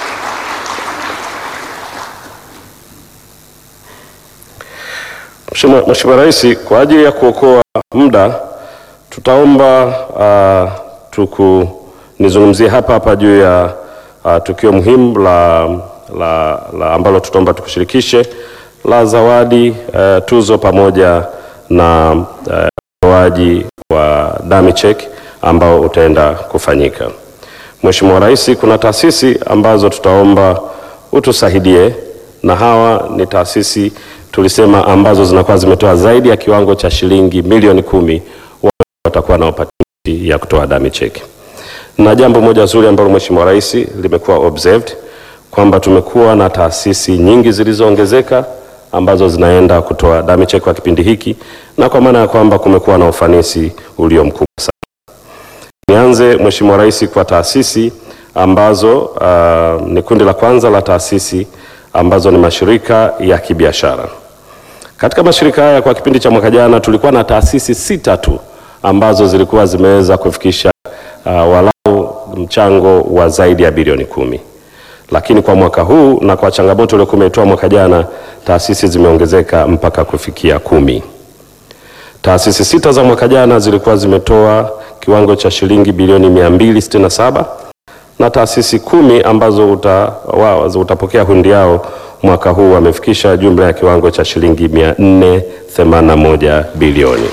Mheshimiwa Rais, kwa ajili ya kuokoa muda tutaomba uh, tuku nizungumzie hapa hapa juu ya uh, tukio muhimu la, la, la ambalo tutaomba tukushirikishe la zawadi uh, tuzo pamoja na utoaji uh, wa dummy check ambao utaenda kufanyika. Mheshimiwa Rais, kuna taasisi ambazo tutaomba utusaidie, na hawa ni taasisi tulisema ambazo zinakuwa zimetoa zaidi ya kiwango cha shilingi milioni kumi, watakuwa na opportunity ya kutoa dummy check. Na jambo moja zuri ambalo Mheshimiwa Rais limekuwa observed kwamba tumekuwa na taasisi nyingi zilizoongezeka ambazo zinaenda kutoa dummy check kwa kipindi hiki, na kwa maana ya kwamba kumekuwa na ufanisi ulio mkubwa sana. Nianze Mheshimiwa Rais kwa taasisi ambazo uh, ni kundi la kwanza la taasisi ambazo ni mashirika ya kibiashara. Katika mashirika haya kwa kipindi cha mwaka jana tulikuwa na taasisi sita tu ambazo zilikuwa zimeweza kufikisha uh, walau mchango wa zaidi ya bilioni kumi lakini kwa mwaka huu na kwa changamoto iliyokuwa imetoa mwaka jana taasisi zimeongezeka mpaka kufikia kumi. Taasisi sita za mwaka jana zilikuwa zimetoa kiwango cha shilingi bilioni 267 na taasisi kumi ambazo uta, wa, utapokea hundi yao mwaka huu wamefikisha jumla ya kiwango cha shilingi 481 bilioni.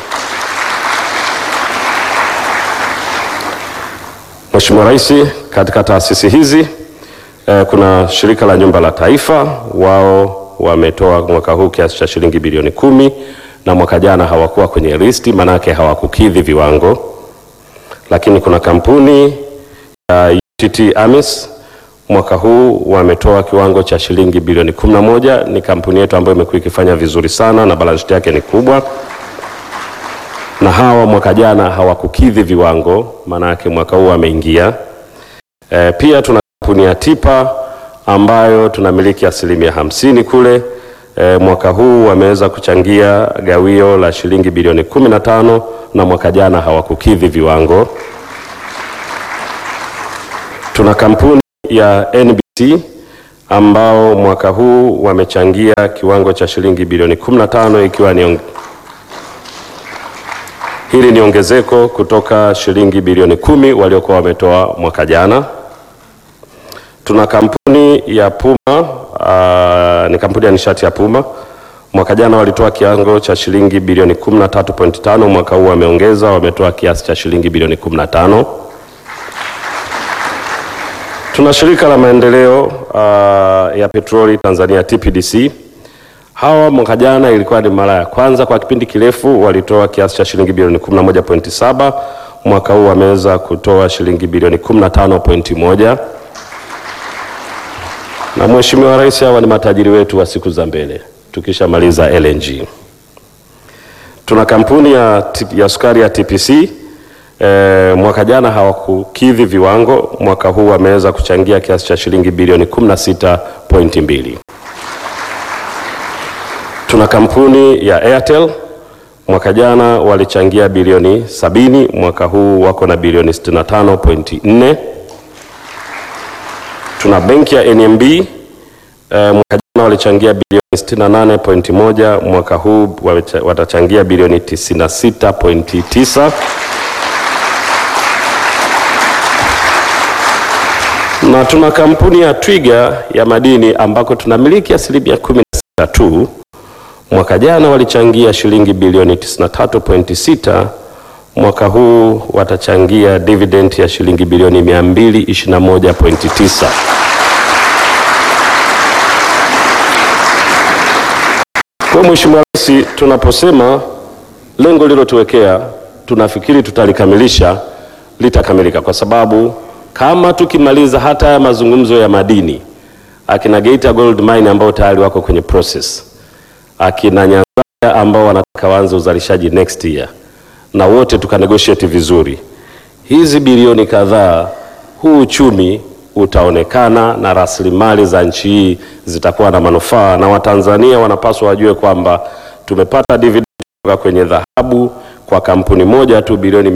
Mheshimiwa Rais, katika taasisi hizi Eh, kuna shirika la nyumba la taifa, wao wametoa mwaka huu kiasi cha shilingi bilioni kumi na mwaka jana hawakuwa kwenye listi, manake hawakukidhi viwango. Lakini kuna kampuni ya uh, UTT AMIS mwaka huu wametoa kiwango cha shilingi bilioni kumi na moja. Ni kampuni yetu ambayo imekuwa ikifanya vizuri sana na balance sheet yake ni kubwa, na hawa mwaka jana hawakukidhi viwango, manake mwaka huu wameingia. Eh, pia tuna kampuni ya Tipa ambayo tunamiliki asilimia hamsini kule e, mwaka huu wameweza kuchangia gawio la shilingi bilioni 15 na mwaka jana hawakukidhi viwango. Tuna kampuni ya NBC ambao mwaka huu wamechangia kiwango cha shilingi bilioni 15 ikiwa ni ong... hili ni ongezeko kutoka shilingi bilioni kumi waliokuwa wametoa mwaka jana. Tuna kampuni ya Puma uh, ni kampuni ya nishati ya Puma. Mwaka jana walitoa kiwango cha shilingi bilioni 13.5, mwaka huu wameongeza, wametoa kiasi cha shilingi bilioni 15. Tuna shirika la maendeleo uh, ya petroli Tanzania TPDC. Hawa mwaka jana ilikuwa ni mara ya kwanza kwa kipindi kirefu walitoa kiasi cha shilingi bilioni 11.7, mwaka huu wameweza kutoa shilingi bilioni 15.1 na Mheshimiwa Rais, hawa ni matajiri wetu wa siku za mbele tukishamaliza LNG. Tuna kampuni ya, ya sukari ya TPC e, mwaka jana hawakukidhi viwango, mwaka huu wameweza kuchangia kiasi cha shilingi bilioni 16.2. Tuna kampuni ya Airtel mwaka jana walichangia bilioni sabini, mwaka huu wako na bilioni 65.4. Tuna benki ya NMB eh, mwaka jana walichangia bilioni 68.1, mwaka huu watachangia bilioni 96.9. Na tuna kampuni ya Twiga ya madini ambako tunamiliki asilimia 16 tu, mwaka jana walichangia shilingi bilioni 93.6 mwaka huu watachangia dividend ya shilingi bilioni 221.9. Kwa Mheshimiwa Rais, tunaposema lengo lilotuwekea tunafikiri tutalikamilisha, litakamilika kwa sababu kama tukimaliza hata ya mazungumzo ya madini, akina Geita Gold Mine ambao tayari wako kwenye process, akina Nyanzaya ambao wanataka waanze uzalishaji next year na wote tukanegotiate vizuri, hizi bilioni kadhaa, huu uchumi utaonekana na rasilimali za nchi hii zitakuwa na manufaa, na Watanzania wanapaswa wajue kwamba tumepata dividend kutoka kwenye dhahabu kwa kampuni moja tu bilioni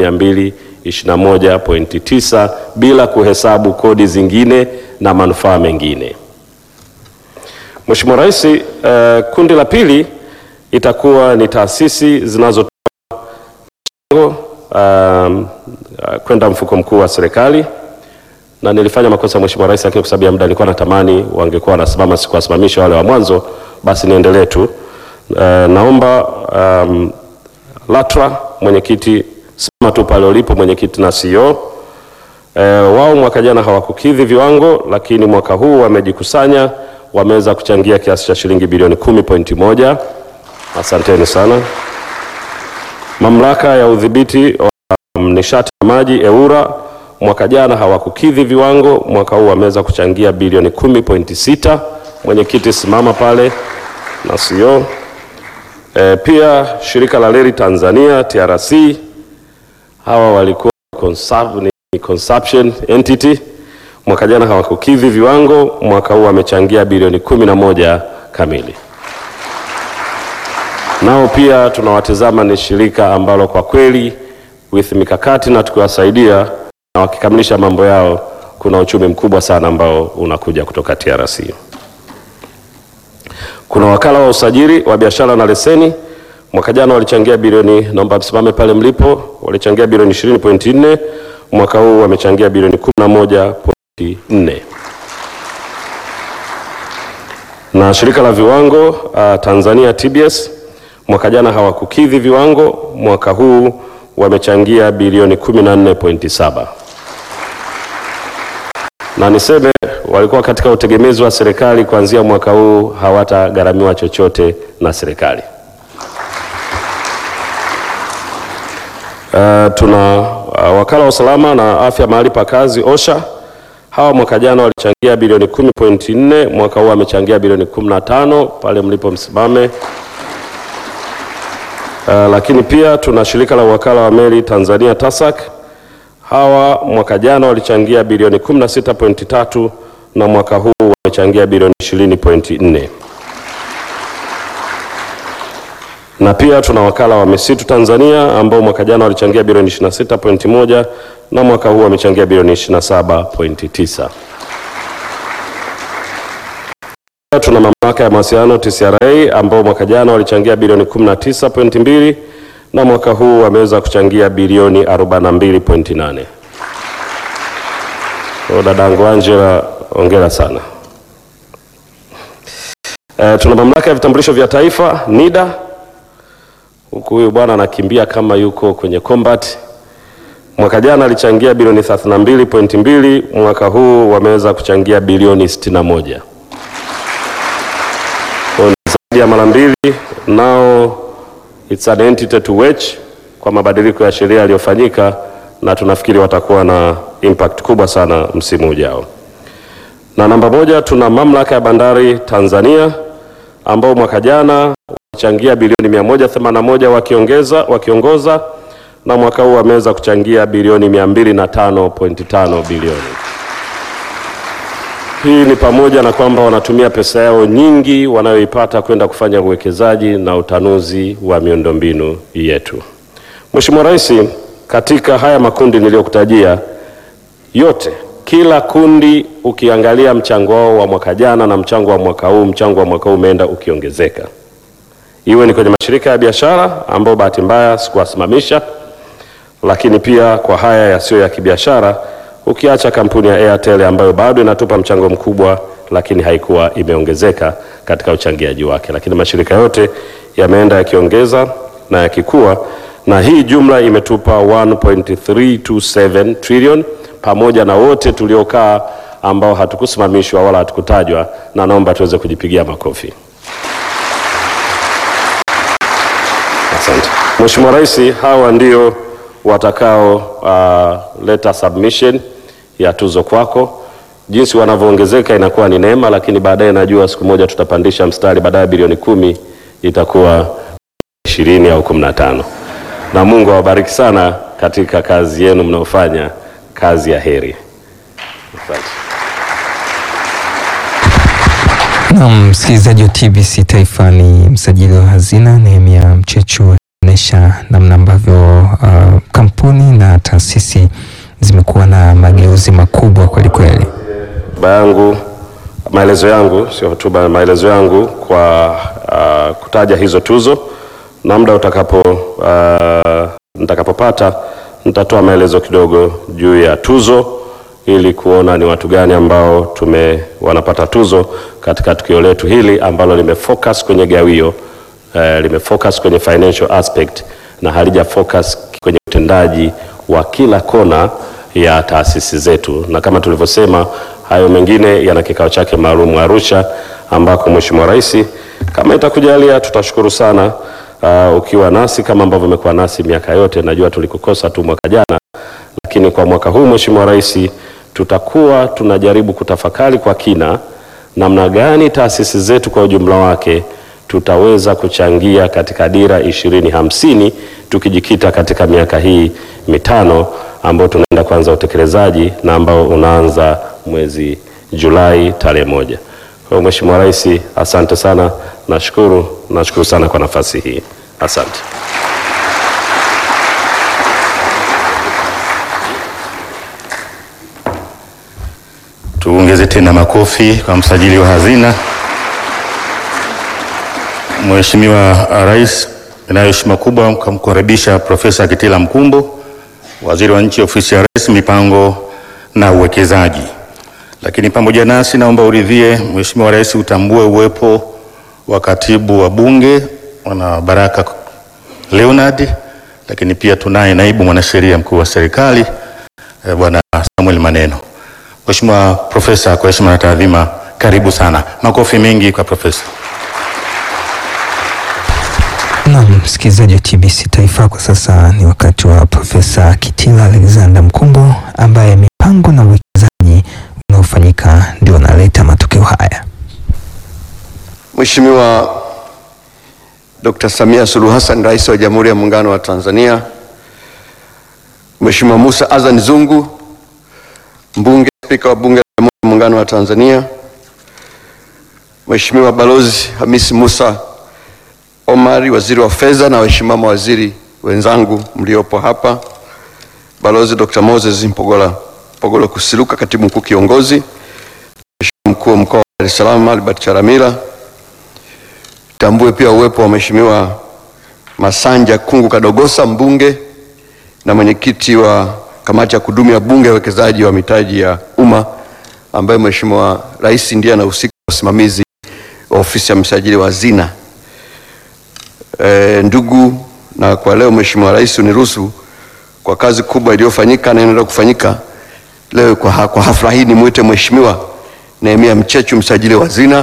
221.9 bila kuhesabu kodi zingine na manufaa mengine. Mheshimiwa Rais, uh, kundi la pili itakuwa ni taasisi zinazo Um, uh, kwenda mfuko mkuu wa serikali na nilifanya makosa Mheshimiwa Rais, lakini kwa sababu ya muda nilikuwa natamani wangekuwa wanasimama, sikuwasimamisha wale wa mwanzo, basi niendelee tu. Uh, naomba um, LATRA mwenyekiti, simama tu pale ulipo mwenyekiti na CEO. Uh, wao mwaka jana hawakukidhi viwango, lakini mwaka huu wamejikusanya, wameweza kuchangia kiasi cha shilingi bilioni 10.1. Asanteni sana. Mamlaka ya udhibiti wa nishati na maji EWURA mwaka jana hawakukidhi viwango, mwaka huu wameweza kuchangia bilioni 10.6. Mwenyekiti simama pale na CEO. E, pia shirika la reli Tanzania TRC hawa walikuwa consub, ni consumption entity, mwaka jana hawakukidhi viwango, mwaka huu wamechangia bilioni 11 kamili nao pia tunawatizama ni shirika ambalo kwa kweli with mikakati na tukiwasaidia na wakikamilisha mambo yao, kuna uchumi mkubwa sana ambao unakuja kutoka TRC. Kuna wakala wa usajili wa biashara na leseni, mwaka jana walichangia bilioni, naomba msimame pale mlipo, walichangia bilioni 20.4, mwaka huu wamechangia bilioni 11.4 na shirika la viwango uh, Tanzania TBS mwaka jana hawakukidhi viwango, mwaka huu wamechangia bilioni 14.7. Na niseme walikuwa katika utegemezi wa serikali, kuanzia mwaka huu hawatagharamiwa chochote na serikali. Uh, tuna uh, wakala wa usalama na afya mahali pa kazi OSHA. Hawa mwaka jana walichangia bilioni 10.4, mwaka huu wamechangia bilioni 15, pale mlipo msimame. Uh, lakini pia tuna shirika la wakala wa meli Tanzania TASAC. Hawa mwaka jana walichangia bilioni 16.3 na mwaka huu wamechangia bilioni 20.4. na pia tuna wakala wa misitu Tanzania ambao mwaka jana walichangia bilioni 26.1 na mwaka huu wamechangia bilioni 27.9. Pia Tuna mamlaka ya mawasiliano TCRA ambao mwaka jana walichangia bilioni 19.2 na mwaka huu wameweza kuchangia bilioni 42.8. Kwa dadangu Angela, ongera sana. E, tuna mamlaka ya vitambulisho vya taifa NIDA, huku huyu bwana anakimbia kama yuko kwenye combat. Mwaka jana alichangia bilioni 32.2, mwaka huu wameweza kuchangia bilioni 61. Kwa hiyo ni zaidi ya mara mbili. Now it's an entity to watch kwa mabadiliko ya sheria yaliyofanyika, na tunafikiri watakuwa na impact kubwa sana msimu ujao. Na namba moja, tuna mamlaka ya bandari Tanzania ambao mwaka jana walichangia bilioni 181 wakiongeza wakiongoza na mwaka huu wameweza kuchangia bilioni 205.5 bilioni. Hii ni pamoja na kwamba wanatumia pesa yao nyingi wanayoipata kwenda kufanya uwekezaji na utanuzi wa miundombinu yetu. Mheshimiwa Rais, katika haya makundi niliyokutajia yote, kila kundi ukiangalia mchango wao wa mwaka jana na mchango wa mwaka huu, mchango wa mwaka huu umeenda ukiongezeka, iwe ni kwenye mashirika ya biashara ambao bahati mbaya sikuwasimamisha, lakini pia kwa haya yasiyo ya kibiashara, ukiacha kampuni ya Airtel ambayo bado inatupa mchango mkubwa, lakini haikuwa imeongezeka katika uchangiaji wake, lakini mashirika yote yameenda yakiongeza na yakikua, na hii jumla imetupa 1.327 trillion pamoja na wote tuliokaa ambao hatukusimamishwa wala hatukutajwa, na naomba tuweze kujipigia makofi. Asante Mheshimiwa Rais, hawa ndio watakao uh, leta submission ya tuzo kwako. Jinsi wanavyoongezeka inakuwa ni neema, lakini baadaye najua siku moja tutapandisha mstari, baadaye bilioni kumi itakuwa ishirini au kumi na tano. Na Mungu awabariki sana katika kazi yenu mnaofanya, kazi ya heri. Asante. Na msikilizaji wa TBC Taifa, ni msajili wa hazina Nehemia Mchechu anaonyesha namna ambavyo uh, kampuni na taasisi zimekuwa na mageuzi makubwa kweli kweli. hotuba yangu, maelezo yangu, sio hotuba, maelezo yangu kwa uh, kutaja hizo tuzo, na muda utakapo uh, nitakapopata nitatoa maelezo kidogo juu ya tuzo ili kuona ni watu gani ambao tume wanapata tuzo katika tukio letu hili ambalo limefocus kwenye gawio eh, limefocus kwenye financial aspect na halija focus kwenye utendaji wa kila kona ya taasisi zetu, na kama tulivyosema, hayo mengine yana kikao chake maalum Arusha, ambako Mheshimiwa Rais kama itakujalia, tutashukuru sana uh, ukiwa nasi kama ambavyo umekuwa nasi miaka yote. Najua tulikukosa tu mwaka jana, lakini kwa mwaka huu Mheshimiwa Rais, tutakuwa tunajaribu kutafakari kwa kina namna gani taasisi zetu kwa ujumla wake tutaweza kuchangia katika dira ishirini hamsini tukijikita katika miaka hii mitano ambao tunaenda kuanza utekelezaji na ambao unaanza mwezi Julai tarehe moja. Kwa hiyo Mheshimiwa Rais, asante sana, nashukuru, nashukuru sana kwa nafasi hii, asante. Tuongeze tena makofi kwa msajili wa hazina. Mheshimiwa Rais, inayo heshima kubwa kumkaribisha Profesa Kitila Mkumbo, Waziri wa Nchi, Ofisi ya Rais, Mipango na Uwekezaji. Lakini pamoja nasi, naomba uridhie Mheshimiwa Rais utambue uwepo wa Katibu wa Bunge Bwana Baraka Leonard, lakini pia tunaye Naibu Mwanasheria Mkuu wa Serikali eh, Bwana Samuel Maneno. Mheshimiwa Profesa, kwa heshima na taadhima, karibu sana. Makofi mengi kwa Profesa. Na msikilizaji wa TBC Taifa, kwa sasa ni wakati wa Profesa Kitila Alexander Mkumbo ambaye mipango na uwekezaji unaofanyika ndio unaleta matokeo haya. Mheshimiwa Dr. Samia Suluhu Hassan, Rais wa Jamhuri ya Muungano wa Tanzania, Mheshimiwa Musa Azan Zungu, Mbunge, Spika wa Bunge la Jamhuri ya Muungano wa Tanzania, Mheshimiwa Balozi Hamisi Musa, Omari, waziri wa fedha, na waheshimiwa mawaziri wenzangu mliopo hapa, Balozi Dr. Moses Mpogola Mpogolo Kusiluka, katibu mkuu kiongozi, Mheshimiwa mkuu wa mkoa wa Dar es Salaam Albert Charamila, tambue pia uwepo wa Mheshimiwa Masanja Kungu Kadogosa mbunge na mwenyekiti wa kamati ya kudumu ya bunge ya uwekezaji wa mitaji ya umma ambaye Mheshimiwa Rais ndiye anahusika na usimamizi wa ofisi ya msajili wa hazina. E, ndugu na kwa leo Mheshimiwa Rais uniruhusu kwa kazi kubwa iliyofanyika na inaendelea kufanyika leo kwa, ha kwa hafla hii nimwite Mheshimiwa Nehemia Mchechu msajili wa hazina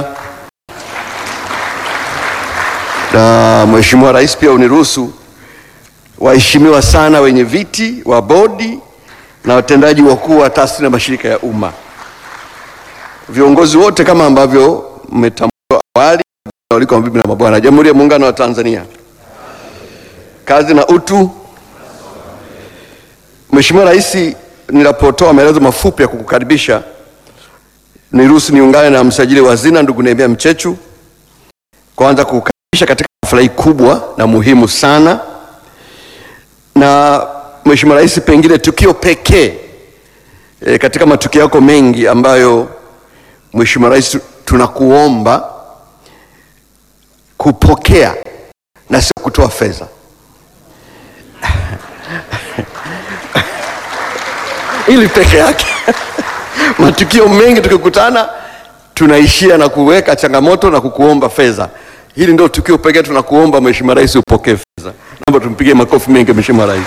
na Mheshimiwa Rais pia uniruhusu waheshimiwa sana wenye viti wa bodi na watendaji wakuu wa taasisi na mashirika ya umma, viongozi wote kama ambavyo mmetambua awali, waliko mabibi na mabwana, Jamhuri ya Muungano wa Tanzania, kazi na utu. Mheshimiwa Rais, ninapotoa maelezo mafupi ya kukukaribisha, niruhusu niungane na msajili wa hazina ndugu Nehemia Mchechu kwanza kukukaribisha katika hafla hii kubwa na muhimu sana na Mheshimiwa Rais, pengine tukio pekee e, katika matukio yako mengi ambayo Mheshimiwa Rais tunakuomba kupokea na sio kutoa fedha ili peke yake matukio mengi tukikutana tunaishia na kuweka changamoto na kukuomba fedha. Hili ndio tukio pekee tunakuomba Mheshimiwa Rais upokee fedha. Naomba tumpigie makofi mengi Mheshimiwa Rais.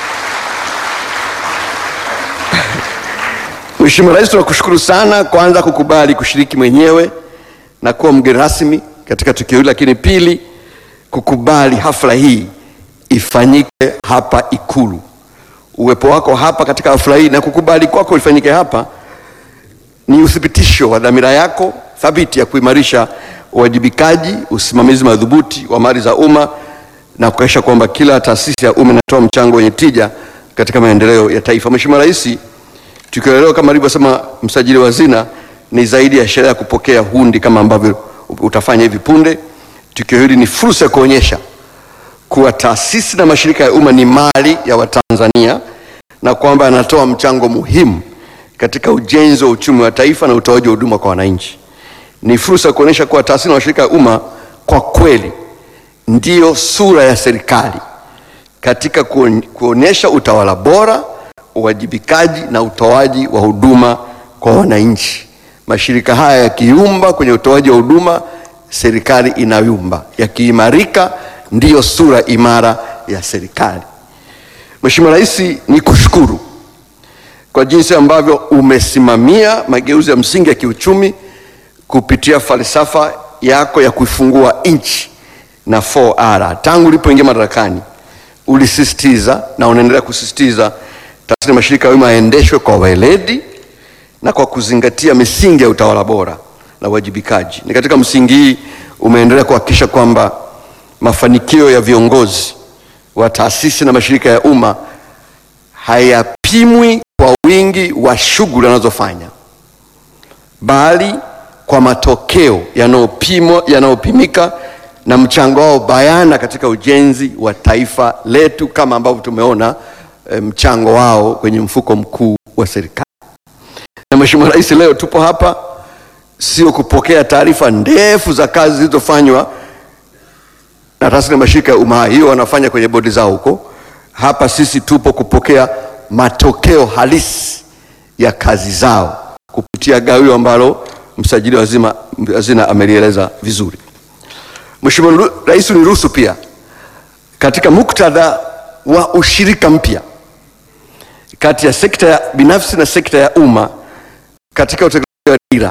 Mheshimiwa Rais, tunakushukuru sana kwanza kukubali kushiriki mwenyewe na kuwa mgeni rasmi katika tukio hili, lakini pili kukubali hafla hii ifanyike hapa Ikulu. Uwepo wako hapa katika hafla hii na kukubali kwako ifanyike hapa ni uthibitisho wa dhamira yako thabiti ya kuimarisha uwajibikaji, usimamizi madhubuti wa mali za umma na kuhakikisha kwamba kila taasisi ya umma inatoa mchango wenye tija katika maendeleo ya taifa. Mheshimiwa Rais, tukio la leo kama alivyosema msajili wa hazina ni zaidi ya sherehe ya kupokea hundi kama ambavyo utafanya hivi punde. Tukio hili ni fursa ya kuonyesha kuwa taasisi na mashirika ya umma ni mali ya Watanzania na kwamba yanatoa mchango muhimu katika ujenzi wa uchumi wa taifa na utoaji wa huduma kwa wananchi. Ni fursa ya kuonyesha kuwa taasisi na mashirika ya umma kwa kweli ndiyo sura ya serikali katika kuonyesha utawala bora, uwajibikaji na utoaji wa huduma kwa wananchi. Mashirika haya yakiumba kwenye utoaji wa huduma, serikali inayumba. Yakiimarika, ndiyo sura imara ya serikali. Mheshimiwa Rais, ni kushukuru kwa jinsi ambavyo umesimamia mageuzi ya msingi ya kiuchumi kupitia falsafa yako ya kuifungua nchi na 4R. Tangu ulipoingia madarakani ulisisitiza na unaendelea kusisitiza taasisi na mashirika ya umma yaendeshwe kwa weledi na kwa kuzingatia misingi ya utawala bora na uwajibikaji. Ni katika msingi hii umeendelea kuhakikisha kwamba mafanikio ya viongozi wa taasisi na mashirika ya umma hayapimwi kwa wingi wa shughuli wanazofanya bali kwa matokeo yanayopimwa yanayopimika na mchango wao bayana katika ujenzi wa taifa letu kama ambavyo tumeona e, mchango wao kwenye mfuko mkuu wa serikali. Na Mheshimiwa Rais, leo tupo hapa sio kupokea taarifa ndefu za kazi zilizofanywa na taasisi na mashirika ya umma, hiyo wanafanya kwenye bodi zao huko. Hapa sisi tupo kupokea matokeo halisi ya kazi zao kupitia gawio ambalo msajili wa hazina amelieleza vizuri. Mheshimiwa Rais, uniruhusu pia katika muktadha wa ushirika mpya kati ya sekta ya binafsi na sekta ya umma katika utekelezaji wa dira,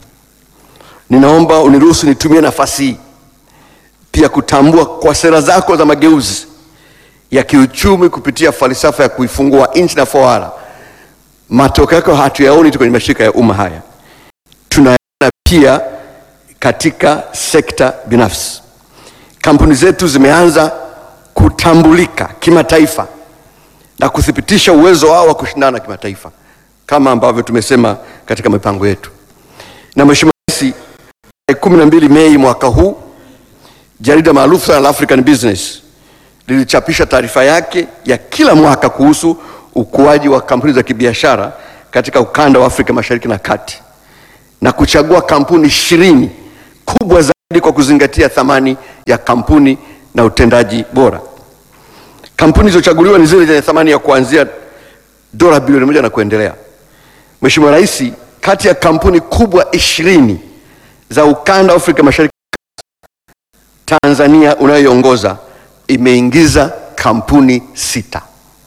ninaomba uniruhusu nitumie nafasi hii pia kutambua kwa sera zako za mageuzi ya kiuchumi kupitia falsafa ya kuifungua nchi na 4R, matokeo yake hatuyaoni tu kwenye mashirika ya umma haya, tunayaona pia katika sekta binafsi. Kampuni zetu zimeanza kutambulika kimataifa na kuthibitisha uwezo wao wa kushindana kimataifa kama ambavyo tumesema katika mipango yetu. Na Mheshimiwa Rais, tarehe kumi na mbili Mei mwaka huu jarida maarufu sana la African Business lilichapisha taarifa yake ya kila mwaka kuhusu ukuaji wa kampuni za kibiashara katika ukanda wa Afrika Mashariki na Kati na kuchagua kampuni ishirini kubwa zaidi kwa kuzingatia thamani ya kampuni na utendaji bora. Kampuni zilizochaguliwa ni zile zenye thamani ya kuanzia dola bilioni moja na kuendelea. Mheshimiwa Rais, kati ya kampuni kubwa ishirini za ukanda wa Afrika Mashariki, Tanzania unayoiongoza imeingiza kampuni sita.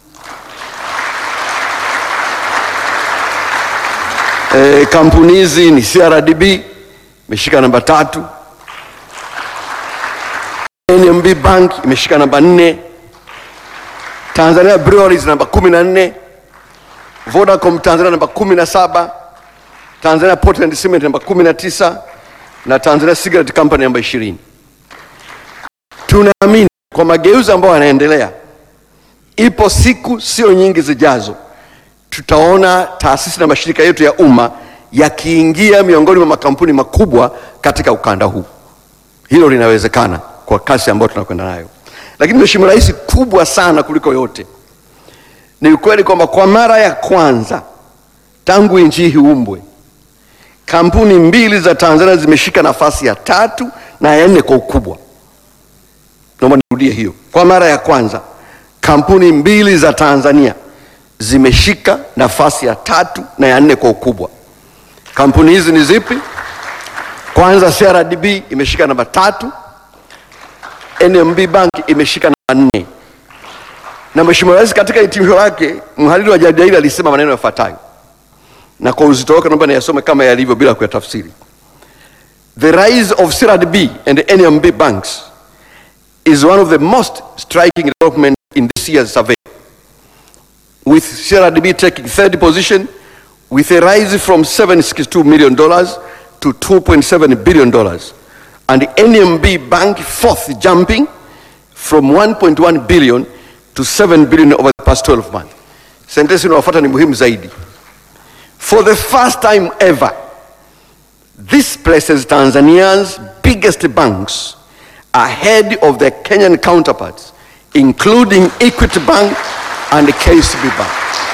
E, kampuni hizi ni CRDB imeshika namba tatu, NMB Bank imeshika namba nne, Tanzania Breweries namba kumi na nne, Vodacom Tanzania namba kumi na saba, Tanzania Port and Cement namba kumi na tisa na Tanzania Cigarette Company namba ishirini. Tunaamini kwa mageuzi ambayo yanaendelea, ipo siku sio nyingi zijazo tutaona taasisi na mashirika yetu ya umma yakiingia miongoni mwa makampuni makubwa katika ukanda huu. Hilo linawezekana kwa kasi ambayo tunakwenda nayo, lakini Mheshimiwa Rais, kubwa sana kuliko yote ni ukweli kwamba kwa mara ya kwanza tangu nchi hii iumbwe, kampuni mbili za Tanzania zimeshika nafasi ya tatu na ya nne kwa ukubwa. Naomba nirudie hiyo, kwa mara ya kwanza kampuni mbili za Tanzania zimeshika nafasi ya tatu na ya nne kwa ukubwa. Kampuni hizi ni zipi? Kwanza, CRDB imeshika namba tatu, NMB Bank imeshika namba nne. Na Mheshimiwa Rais katika hitimisho lake, mhariri wa jarida hili alisema maneno yafuatayo, na kwa uzito wake naomba niyasome kama yalivyo bila kuyatafsiri. The rise of CRDB and NMB banks is one of the most striking development in this year's survey with CRDB taking third position with a rise from $762 million to $2.7 billion and NMB Bank fourth jumping from 1.1 billion to 7 billion over the past 12 months. Sentensi inayofuata ni muhimu zaidi. For the first time ever, this places Tanzania's biggest banks ahead of their Kenyan counterparts, including Equity Bank and the KCB Bank.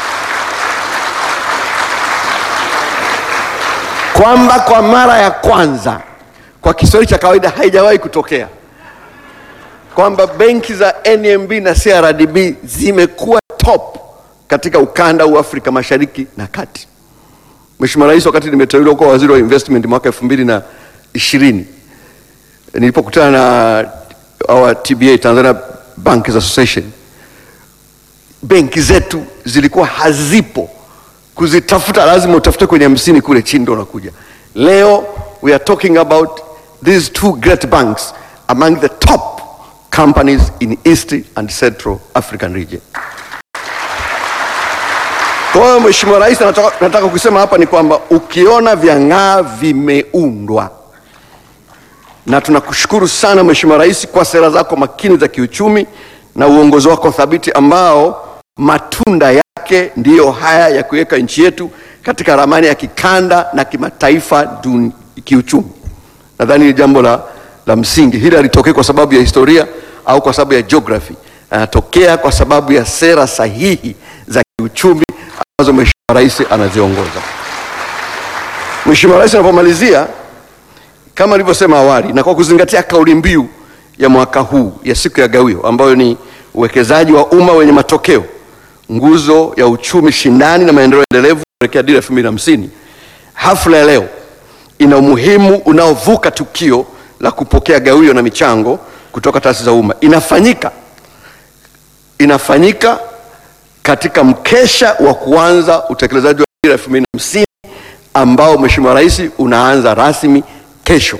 Kwamba kwa mara ya kwanza kwa Kiswahili cha kawaida haijawahi kutokea kwamba benki za NMB na CRDB zimekuwa top katika ukanda wa Afrika Mashariki na Kati. Mheshimiwa Rais, wakati nimeteuliwa kuwa waziri wa investment mwaka elfu mbili na ishirini nilipokutana na our TBA Tanzania Bankers Association benki zetu zilikuwa hazipo, kuzitafuta lazima utafute kwenye hamsini kule chini ndo unakuja. Leo we are talking about these two great banks among the top companies in East and Central African region. Kwa hiyo Mheshimiwa Rais, nataka, nataka kusema hapa ni kwamba ukiona vyang'aa vimeundwa, na tunakushukuru sana Mheshimiwa Rais kwa sera zako makini za kiuchumi na uongozi wako thabiti ambao matunda yake ndiyo haya ya kuweka nchi yetu katika ramani ya kikanda na kimataifa duni, kiuchumi. Nadhani ni jambo la, la msingi. Hili halitokei kwa sababu ya historia au kwa sababu ya geography, anatokea kwa sababu ya sera sahihi za kiuchumi ambazo Mheshimiwa Rais anaziongoza. Mheshimiwa Rais anapomalizia, kama alivyosema awali, na kwa kuzingatia kauli mbiu ya mwaka huu ya siku ya Gawio ambayo ni uwekezaji wa umma wenye matokeo, nguzo ya uchumi shindani na maendeleo endelevu kuelekea dira elfu mbili na hamsini. Hafla ya leo ina umuhimu unaovuka tukio la kupokea gawio na michango kutoka taasisi za umma. Inafanyika inafanyika katika mkesha wa kuanza utekelezaji wa dira elfu mbili na hamsini ambao Mheshimiwa Rais unaanza rasmi kesho.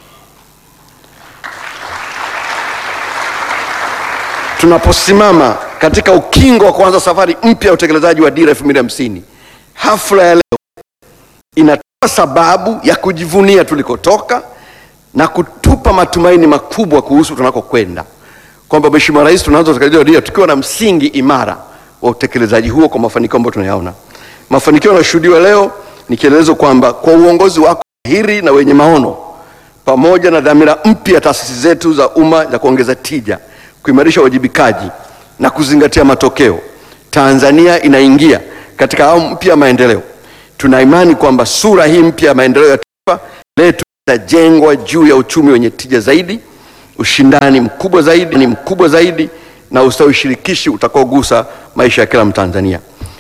Tunaposimama katika ukingo wa kuanza safari mpya ya utekelezaji wa dira 2050, hafla ya leo inatoa sababu ya kujivunia tulikotoka na kutupa matumaini makubwa kuhusu tunakokwenda, kwamba Mheshimiwa Rais, tunaanza utekelezaji wa dira tukiwa na msingi imara wa utekelezaji huo kwa mafanikio ambayo tunayaona. Mafanikio yanayoshuhudiwa leo ni kielelezo kwamba kwa uongozi wako mahiri na wenye maono pamoja na dhamira mpya ya taasisi zetu za umma za kuongeza tija, kuimarisha uwajibikaji na kuzingatia matokeo, Tanzania inaingia katika awamu mpya ya maendeleo. Tuna imani kwamba sura hii mpya ya maendeleo ya taifa letu itajengwa juu ya uchumi wenye tija zaidi, ushindani mkubwa zaidi, ni mkubwa zaidi na ustawi shirikishi utakaogusa maisha ya kila Mtanzania.